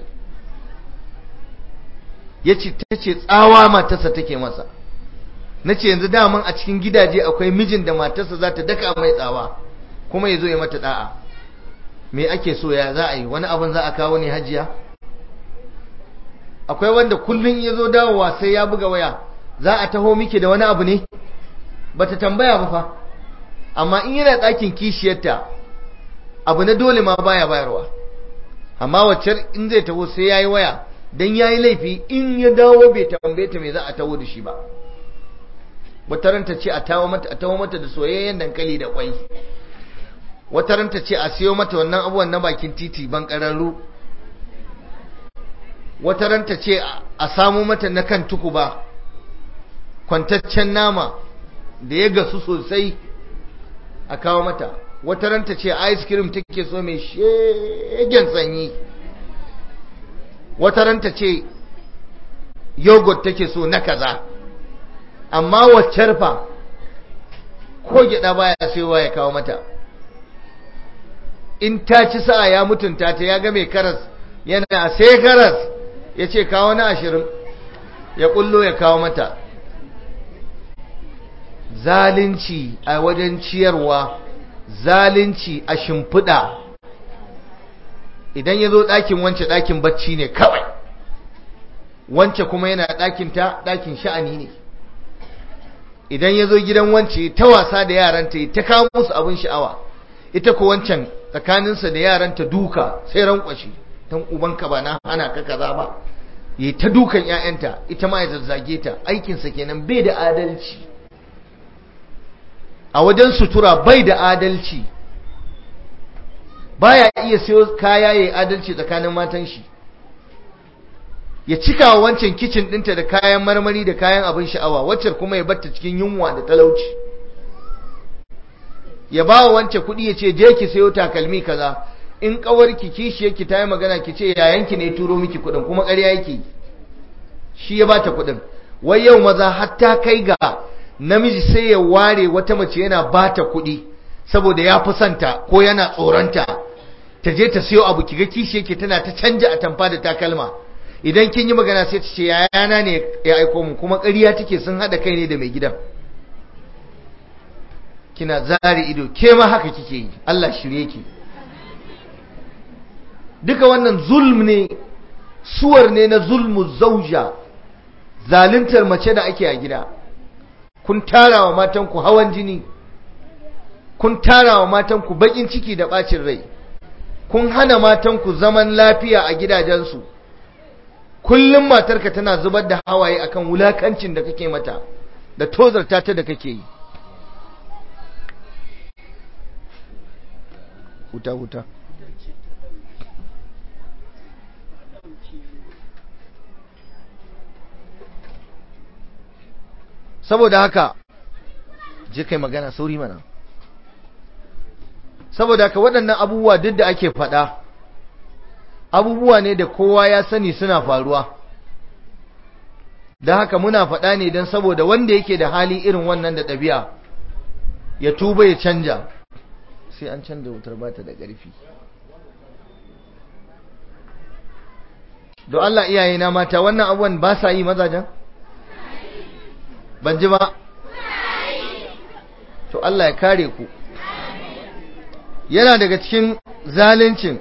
Speaker 1: yace tace tsawa matarsa take masa na ce yanzu daman a cikin gidaje akwai mijin da matarsa za ta daka mai tsawa kuma ya zo ya mata da'a me ake so ya za a yi wani abin za a kawo ne hajiya akwai wanda kullum ya zo dawowa sai ya buga waya za a taho miki da wani abu ne ba ta tambaya ba fa amma in yana ɗakin kishiyarta abu na dole ma baya bayarwa amma wacce in zai taho sai ya yi waya don ya yi laifi in ya dawo bai tambaye ta me za a taho da shi ba wata ranta ce a tawo mata a tawo mata da soyayyen dankali da kwai wata ranta ce a siyo mata wannan abubuwan na bakin titi ban kararru wata ranta ce a samu mata na kan tukuba kwantaccen nama da ya gasu sosai a kawo mata wata ranta ce ice cream take so mai shegen sanyi wata ranta ce yogurt take so na kaza amma waccar fa ko gyada baya sayowa ya kawo mata in ta ci sa'a ya mutunta ta ya ga mai karas yana sai karas ya ce kawo na ashirin ya kullo ya kawo mata zalunci a wajen ciyarwa zalunci a shimfiɗa idan ya zo ɗakin wance ɗakin bacci ne kawai wance kuma yana ɗakinta ɗakin sha'ani ne idan ya zo gidan wance ta wasa da yaranta ta kawo musu abin sha'awa ita ko wancan tsakaninsa da yaranta duka sai rankwashi don ubanka ba na hana ka kaza ba yi ta dukan 'ya'yanta ita ma ya zazzage ta aikinsa kenan bai da adalci a wajen sutura bai da adalci baya iya sayo kaya yayi adalci tsakanin matan shi ya cika wa wancan kicin ɗinta da kayan marmari da kayan abin sha'awa wacce kuma ya batta cikin yunwa da talauci ya ba wa wance kuɗi ya ce je ki sayo takalmi kaza in ƙawarki kishi yake ta yi magana ki ce yayanki ne turo miki kuɗin kuma ƙarya yake shi ya bata kuɗin wai yau maza hatta kai ga namiji sai ya ware wata mace yana bata kuɗi saboda ya fi santa ko yana tsoronta ta je ta siyo abu kiga kishi yake tana ta canja a tamfa da takalma idan kin yi magana sai ta ce yayana ne ya aiko mu kuma ƙarya take sun haɗa kai ne da mai gidan kina zari ido ke ma haka kike yi Allah shirye ki duka wannan zulm ne suwar ne na zulmu zauja zaluntar mace da ake a gida kun tara wa matanku hawan jini kun tara wa matanku bakin ciki da bacin rai kun hana matanku zaman lafiya a gidajensu kullum matarka tana zubar da hawaye akan wulakancin da kake mata da tozarta ta da kake yi huta huta saboda haka je kai magana sauri mana saboda haka waɗannan abubuwa duk da ake faɗa abubuwa ne da kowa ya sani suna faruwa da haka muna faɗa ne don saboda wanda yake da hali irin wannan da ɗabi'a ya tuba ya canja sai an canza wutar bata da ƙarfi don Allah iyaye na mata wannan abubuwan ba sa yi mazajen? ban ji ba to Allah ya kare ku yana daga cikin zaluncin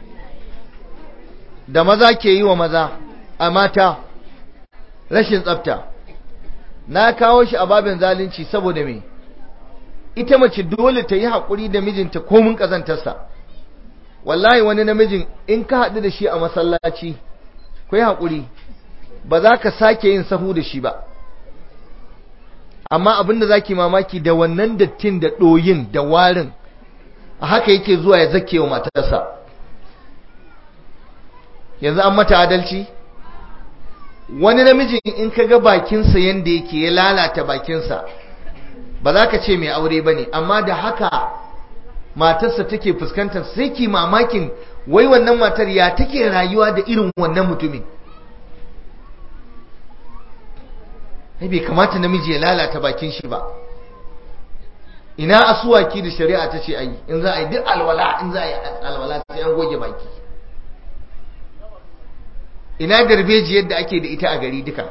Speaker 1: da maza ke yi wa maza a mata rashin tsafta na kawo shi a babin zalunci saboda me ita mace dole ta yi haƙuri da mijinta komin ƙazantarsa wallahi wani namijin in ka haɗu da shi a masallaci ku yi haƙuri ba za ka sake yin sahu da shi ba amma abinda za ki mamaki da wannan dattin da ɗoyin da warin a haka yake zuwa ya zake wa matarsa yanzu an mata adalci wani namijin in ka ga bakinsa yadda yake ya lalata bakinsa ba za ka ce mai aure ba ne amma da haka matarsa take fuskantar sai ki mamakin wai wannan matar ya take rayuwa da irin wannan mutumin bai kamata namiji ya lalata bakin shi ba ina asuwaki da shari'a ta ce ayi in za a yi duk alwala in za a yi alwala sai an goge baki ina darbeji yadda ake da ita a gari duka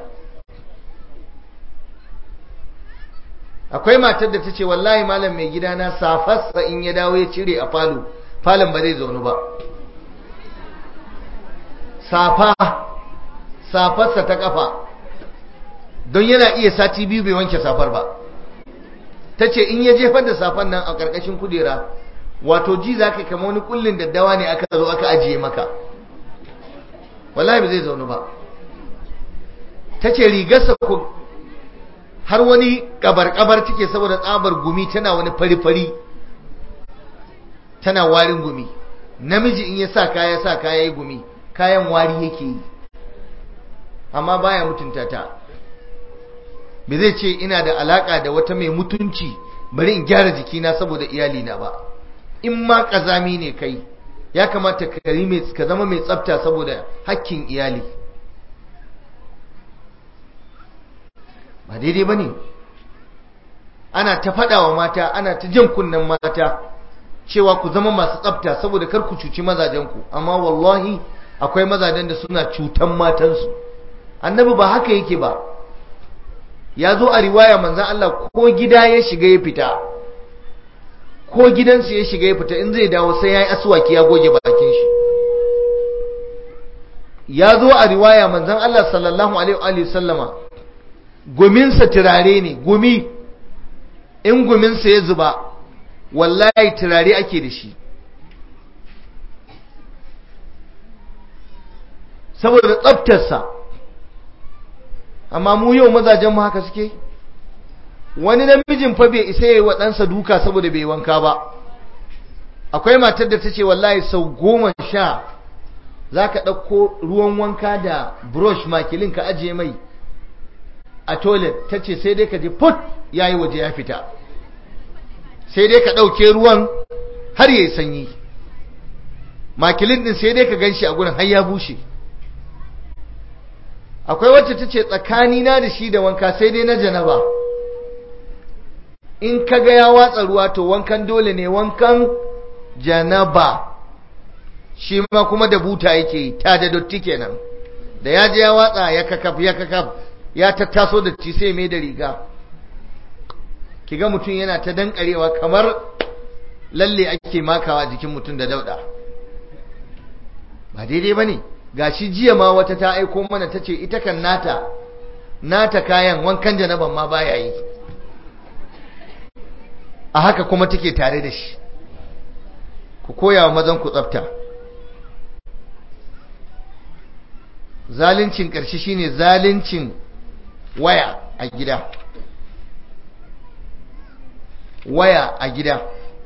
Speaker 1: akwai matar da ta ce wallahi malam mai gidana safarsa in ya dawo ya cire a falo falon ba zai zaunu ba safa safarsa ta kafa don yana iya sati biyu bai wanke safar ba ta ce in ya jefar da safar nan a ƙarƙashin kudera wato ji za ka kama wani kullin daddawa ne aka zo aka ajiye maka wallahi ba zai zaunu ba ta ce rigarsa ku har wani kabar-kabar take saboda tsabar gumi tana wani fari-fari tana warin gumi namiji in ya sa kaya sa kaya yi gumi kayan wari yake yi amma baya mutunta ta bai zai ce ina da alaka da wata mai mutunci bari in gyara jikina saboda iyalina ba in ma kazami ne kai ya kamata ka zama mai tsafta saboda hakkin iyali ba daidai ba ne ana ta faɗa wa mata ana ta jan kunnen mata cewa ku zama masu tsafta saboda kar ku cuci mazajenku amma wallahi akwai mazajen da suna cutan matansu annabi ba haka yake ba ya zo a riwaya manzan Allah ko gida ya shiga ya fita ko gidansu ya shiga ya fita in zai dawo sai ya yi asuwaki ya goge bakin shi ya zo a riwaya manzan Allah sallallahu alaihi wa sallama guminsa turare ne gumi in guminsa ya zuba wallahi turare ake da shi saboda tsaftarsa amma mu yau mazajen mu haka suke wani namijin fa bai isa yayi wa ɗansa duka saboda bai wanka ba akwai matar da ta ce wallahi sau goma sha za ka ɗauko ruwan wanka da brush makilin ka ajiye mai a toilet ta ce sai dai ka ji put ya yi waje ya fita sai dai ka ɗauke ruwan har ya yi sanyi makilin ɗin sai dai ka gan shi a gurin har ya bushe akwai wacce ta ce tsakanina da shi da wanka sai dai na janaba in ka ga ya watsa ruwa to wankan dole ne wankan janaba shi ma kuma da buta yake yi ta da dotti kenan da ya je ya watsa ya kakaf ya kakaf ya tattaso da ci sai mai da riga kiga mutum yana ta dankarewa kamar lalle ake makawa jikin mutum da dauda ba daidai bane gashi jiya ma wata ta aiko mana tace ita kan nata nata kayan wankan janaban ma baya yi a haka kuma take tare da shi ku koya wa mazan ku tsafta zalincin ƙarshe shine zalincin waya a gida waya a gida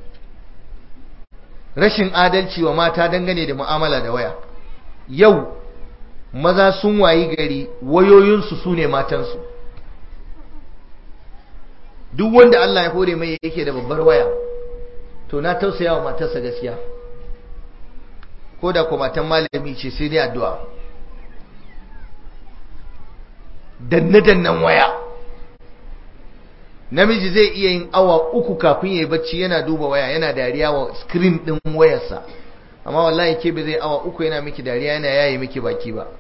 Speaker 1: rashin adalci wa mata dangane da mu'amala da waya yau maza sun wayi gari wayoyinsu su ne matansu duk wanda Allah ya hore mai yake da babbar waya to na tausaya wa matarsa gaskiya ko da ko matan malami ce sai dai addu'a danne-dannen waya namiji zai iya yin awa uku kafin ya yi bacci yana duba waya yana dariya wa screen din wayarsa amma wallahi ke bai zai awa uku yana miki dariya yana yayi miki baki ba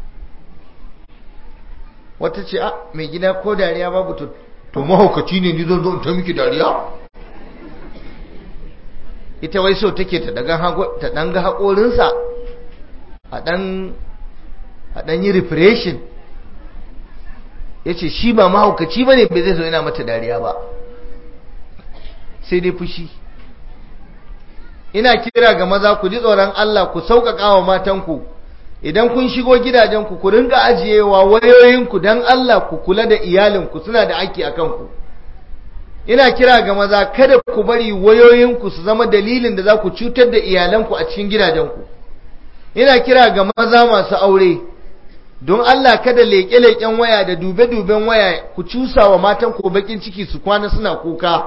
Speaker 1: wata ce a mai gida ko dariya babu to to mahaukaci ne ni zan zo in ta miki dariya ita wai so take ta daga ta dan ga hakorinsa a dan a dan yi refreshing yace shi ba mahaukaci bane bai zai zo yana mata dariya ba sai dai fushi ina kira ga maza ku ji tsoron Allah ku sauƙaƙa wa matanku idan kun shigo gidajenku ku ringa ajiyewa wayoyinku don Allah ku kula da iyalinku suna da aiki a kanku ina kira ga maza kada ku bari wayoyinku su zama dalilin da za ku cutar da iyalanku a cikin gidajenku ina kira ga maza masu aure don Allah kada leƙe-leƙen waya da dube-duben waya ku cusa wa matanku bakin ciki su kwana suna kuka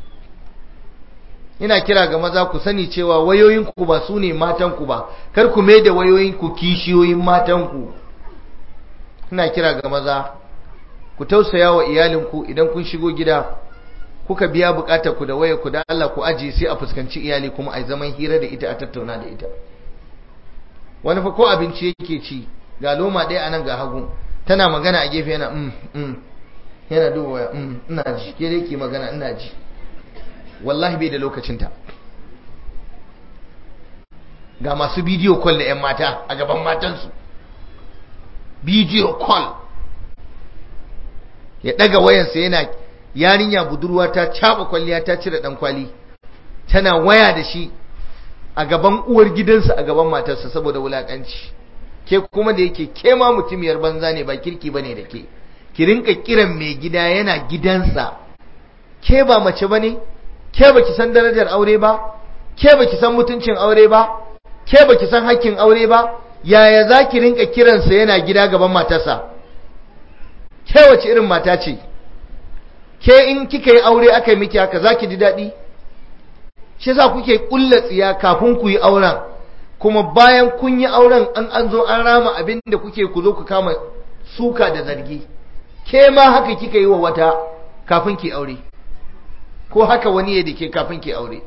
Speaker 1: ina kira ga maza ku sani cewa wayoyinku ba su ne matanku ba kar ku mai da wayoyinku kishiyoyin matanku ina kira ga maza ku tausaya wa iyalinku idan kun shigo gida kuka biya bukatar ku da waya ku da Allah ku ajiye sai a fuskanci iyali kuma a zaman hira da ita a tattauna da ita wani fa ko abinci yake ci ga loma ɗaya a nan ga hagu tana magana a gefe yana mm mm yana duba waya mm ina ji ke dai ke magana ina ji wallahi bai da lokacinta ga masu bidiyo call da 'yan mata a gaban matansu bidiyo call ya daga wayansa yana yarinya budurwa ta caba kwalliya ta cire dan kwali tana waya da shi a gaban uwar gidansa a gaban matarsa saboda wulakanci ke kuma da yake ke ma mutumiyar banza ne ba kirki bane da ke ki rinka kiran mai gida yana gidansa ke ba mace bane ke baki san darajar aure ba ke baki san mutuncin aure ba ke baki san hakkin aure ba yaya zaki rinka kiransa yana gida gaban matarsa ke wace irin mata ce ke in kika yi aure aka yi miki haka zaki ji daɗi shi yasa kuke kulla tsiya kafin ku yi auren kuma bayan kun yi auren an an zo an rama abin da kuke ku zo ku kama suka da zargi ke ma haka kika yi wa wata kafin ki aure ko haka wani ya dake kafin ki aure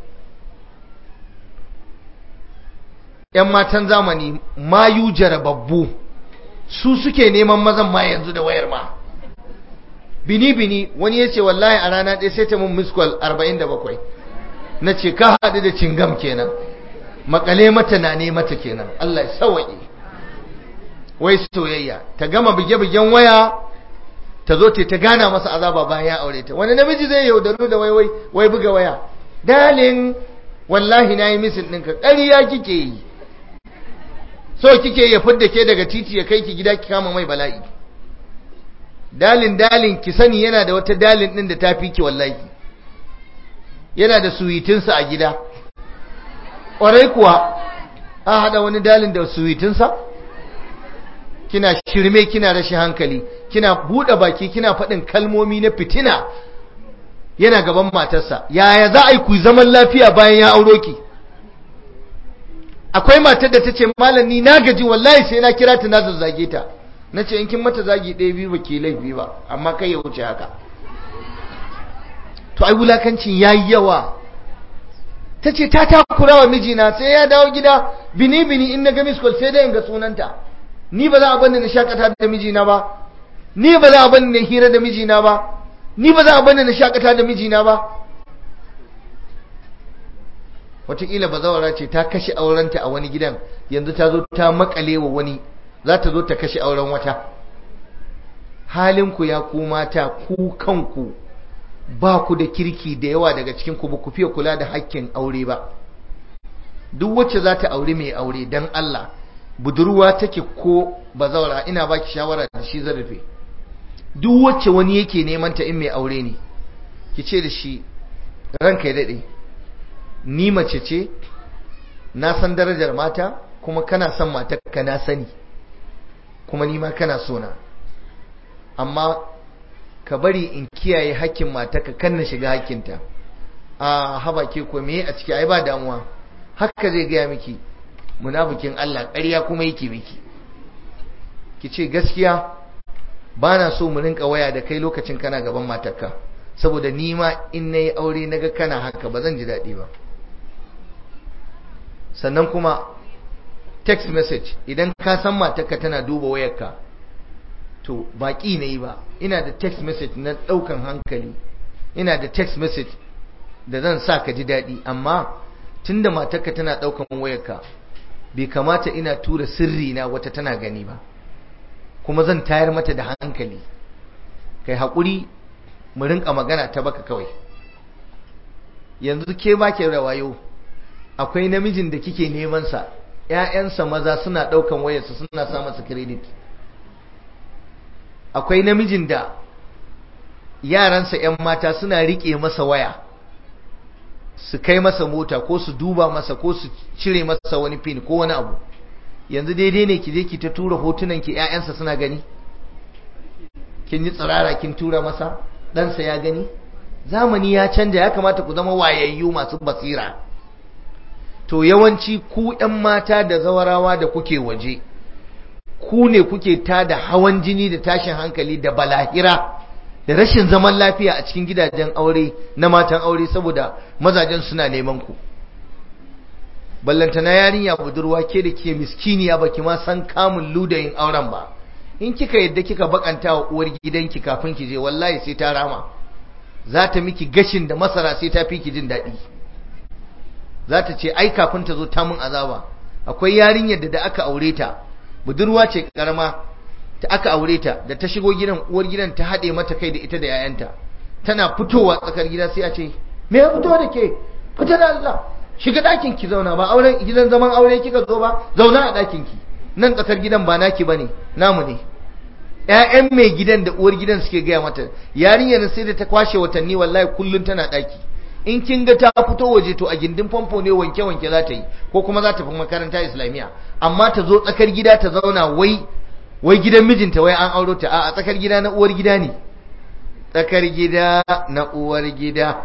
Speaker 1: ‘yan matan zamani mayu jarababbu su suke neman mazan ma yanzu da wayar ma bini-bini wani ya ce wallahi a rana ɗaya sai ta mun miskol 47 na ce ka haɗu da cingam kenan makale mata na ne mata kenan Allah ya sawaye wai soyayya ta gama buge-bugen waya ta zo ta gana masa azaba bayan ya aure ta wani namiji zai yaudaru da wai wai buga waya dalin wallahi nayi misin ɗinka ƙarya kike yi so kike ya fidda ke daga titi ya kai ki gida ki kama mai bala'i dalin dalin ki sani yana da wata dalin din da ta fi ki wallahi yana da suwitinsa a gida ƙwarai kuwa a haɗa wani dalin da suwitinsa kina shirme kina rashin hankali kina buɗe baki kina faɗin kalmomi na fitina yana gaban matarsa yaya za a yi ku zaman lafiya bayan ya auro ki akwai matar da ta ce malam ni na gaji wallahi sai na kira ta na zazzage ta na ce in kin mata zagi ɗaya biyu ba ke laifi ba amma kai ya wuce haka to ai wulakancin ya yi yawa ta ce ta takura wa mijina sai ya dawo gida bini bini in na ga miskol sai dai in ga sunanta ni ba za a bani na shakata da mijina ba ni ba za a bani na hira da mijina ba ni ba za a bani na shakata da mijina ba wataƙila bazawara ce ta kashe aurenta a wani gidan yanzu ta zo ta makale wa wani za ta zo ta kashe auren wata halinku ya ku mata ku kanku ba ku da kirki da yawa daga cikin ku ba ku fiye kula da hakkin aure ba duk wacce za ta aure mai aure don Allah budurwa take ko bazawara ina baki shawara da shi zarafe duk wacce wani yake neman ta in mai aure ne ki ce da shi ranka ya daɗe ni mace ce na san darajar mata kuma kana son matarka na sani kuma ni ma kana sona amma ka bari in kiyaye hakkin matarka kan na shiga hakkinta a haba ke ko me a ciki ai ba damuwa haka zai gaya miki munafikin Allah ƙarya kuma yake miki ki ce gaskiya ba na so mu rinka waya da kai lokacin kana gaban matarka saboda ni ma in nayi aure naga kana haka ba zan ji daɗi ba sannan kuma text message idan ka san matarka tana duba wayarka to baki ne ba ina da text message na daukan hankali ina da text message da zan sa ka ji daɗi amma tunda matarka tana daukan wayarka bai kamata ina tura sirri na wata tana gani ba kuma zan tayar mata da hankali kai haƙuri mu rinka magana ta baka kawai yanzu ke ba ke rawayo akwai namijin da kike neman sa ƴaƴansa maza suna ɗaukan wayarsa suna sa masa credit akwai namijin da yaransa ƴan mata suna riƙe masa waya su kai masa mota ko su duba masa ko su cire masa wani pin ko wani abu yanzu daidai ne ki je ki ta tura hotunan ki ƴaƴansa suna gani kin yi tsirara kin tura masa ɗansa ya gani zamani ya canja ya kamata ku zama wayayyu masu basira to yawanci ku ‘yan mata da zawarawa da kuke waje ku ne kuke ta da hawan jini da tashin hankali da balahira da rashin zaman lafiya a cikin gidajen aure na matan aure saboda mazajen suna neman ku ballantana yarinya budurwa ke da ke miskiniya baki ma san kamun ludayin auren ba in kika yadda kika bakanta wa uwar gidanki kafin ki je wallahi sai ta rama za ta miki gashin da masara sai ta fi ki jin daɗi za ta ce ai kafin ta zo ta mun azaba akwai yarinyar da da aka aure ta budurwa ce karama ta aka aure ta da ta shigo gidan uwar gidan ta haɗe mata kai da ita da yayanta tana fitowa tsakar gida sai a ce me ya fito da ke fita da Allah shiga ɗakin ki zauna ba auren gidan zaman aure kika zo ba zauna a ɗakin ki nan tsakar gidan ba naki bane namu ne ƴaƴan mai gidan da uwar gidan suke gaya mata yarinyar sai da ta kwashe watanni wallahi kullun tana ɗaki in kin ga ta fito waje to a gindin famfo ne wanke wanke za ta yi ko kuma za ta fi makaranta islamiyya amma ta zo tsakar gida ta zauna wai wai gidan mijinta wai an auro ta a tsakar gida na uwar gida ne tsakar gida na uwar gida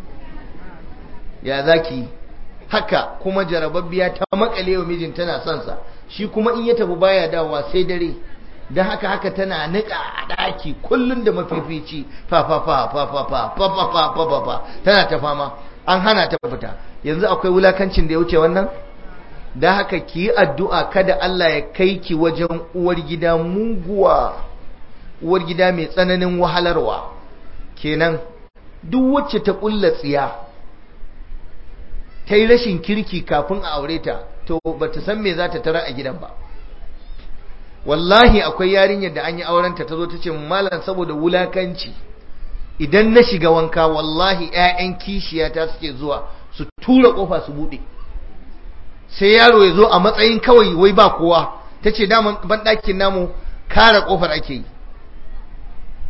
Speaker 1: ya zaki haka kuma jarababbiya ta makale wa mijin tana son sa shi kuma in ya tafi baya dawowa sai dare don haka haka tana nika a ɗaki kullum da mafifici fa fa fa fa fa fa fa fa fa fa fa fa tana ta fama an hana ta fita yanzu akwai wulakancin da ya wuce wannan da haka ki yi addu'a kada Allah ya kai ki wajen uwar gida muguwa uwar gida mai tsananin wahalarwa kenan duk wacce ta ƙulla tsiya ta yi rashin kirki kafin a aure ta to ba ta san me za ta tara a gidan ba wallahi akwai yarinyar da an yi aurenta ta zo ta ce malam saboda wulakanci idan na shiga wanka wallahi 'ya'yan kishiyata suke zuwa su tura kofa su buɗe sai yaro ya zo a matsayin kawai wai ba kowa ta ce daman banɗakin namu kare kofar ake yi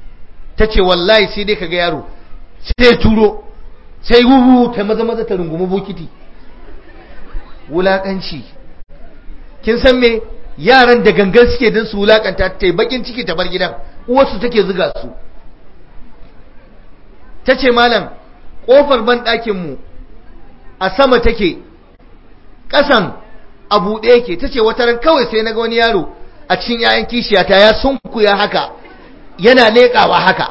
Speaker 1: ta ce wallahi sai dai kaga yaro sai turo sai wuhu ta maza maza ta rungumi bokiti wulakanci kin san me yaran da gangan suke din su wulakanta ta bakin ciki ta bar gidan uwarsu take zuga su ta ce malam ƙofar ban ɗakinmu a sama take ƙasan a buɗe yake ta ce wata ran kawai sai na ga wani yaro a cikin 'ya'yan kishiyata ya sunkuya haka yana leƙawa haka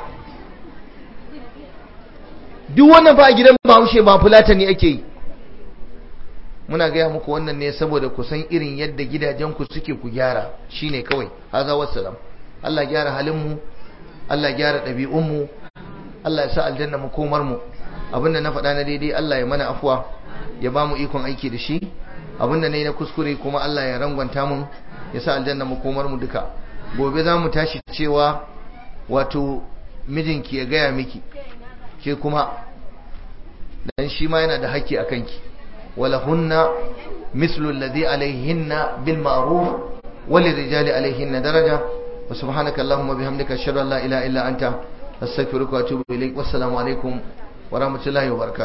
Speaker 1: duk wannan ba a gidan bahaushe ba fulata ne ake yi muna gaya muku wannan ne saboda ku san irin yadda gidajenku suke ku gyara shine kawai haza wassalam Allah gyara halinmu Allah gyara ɗabi'unmu Allah ya sa aljanna mu komar mu abinda na faɗa na daidai Allah ya mana afuwa ya ba mu ikon aiki da shi abinda ne na kuskure kuma Allah ya rangwanta mun ya sa aljanna mu komar mu duka gobe za mu tashi cewa wato mijinki ya gaya miki ke kuma dan shi ma yana da haƙƙi a kanki wala hunna mislu alladhi alaihinna bil ma'ruf وللرجال عليهن درجة وسبحانك اللهم وبحمدك أشهد أن لا إله إلا أنت أستغفرك وأتوب إليك والسلام عليكم ورحمة الله وبركاته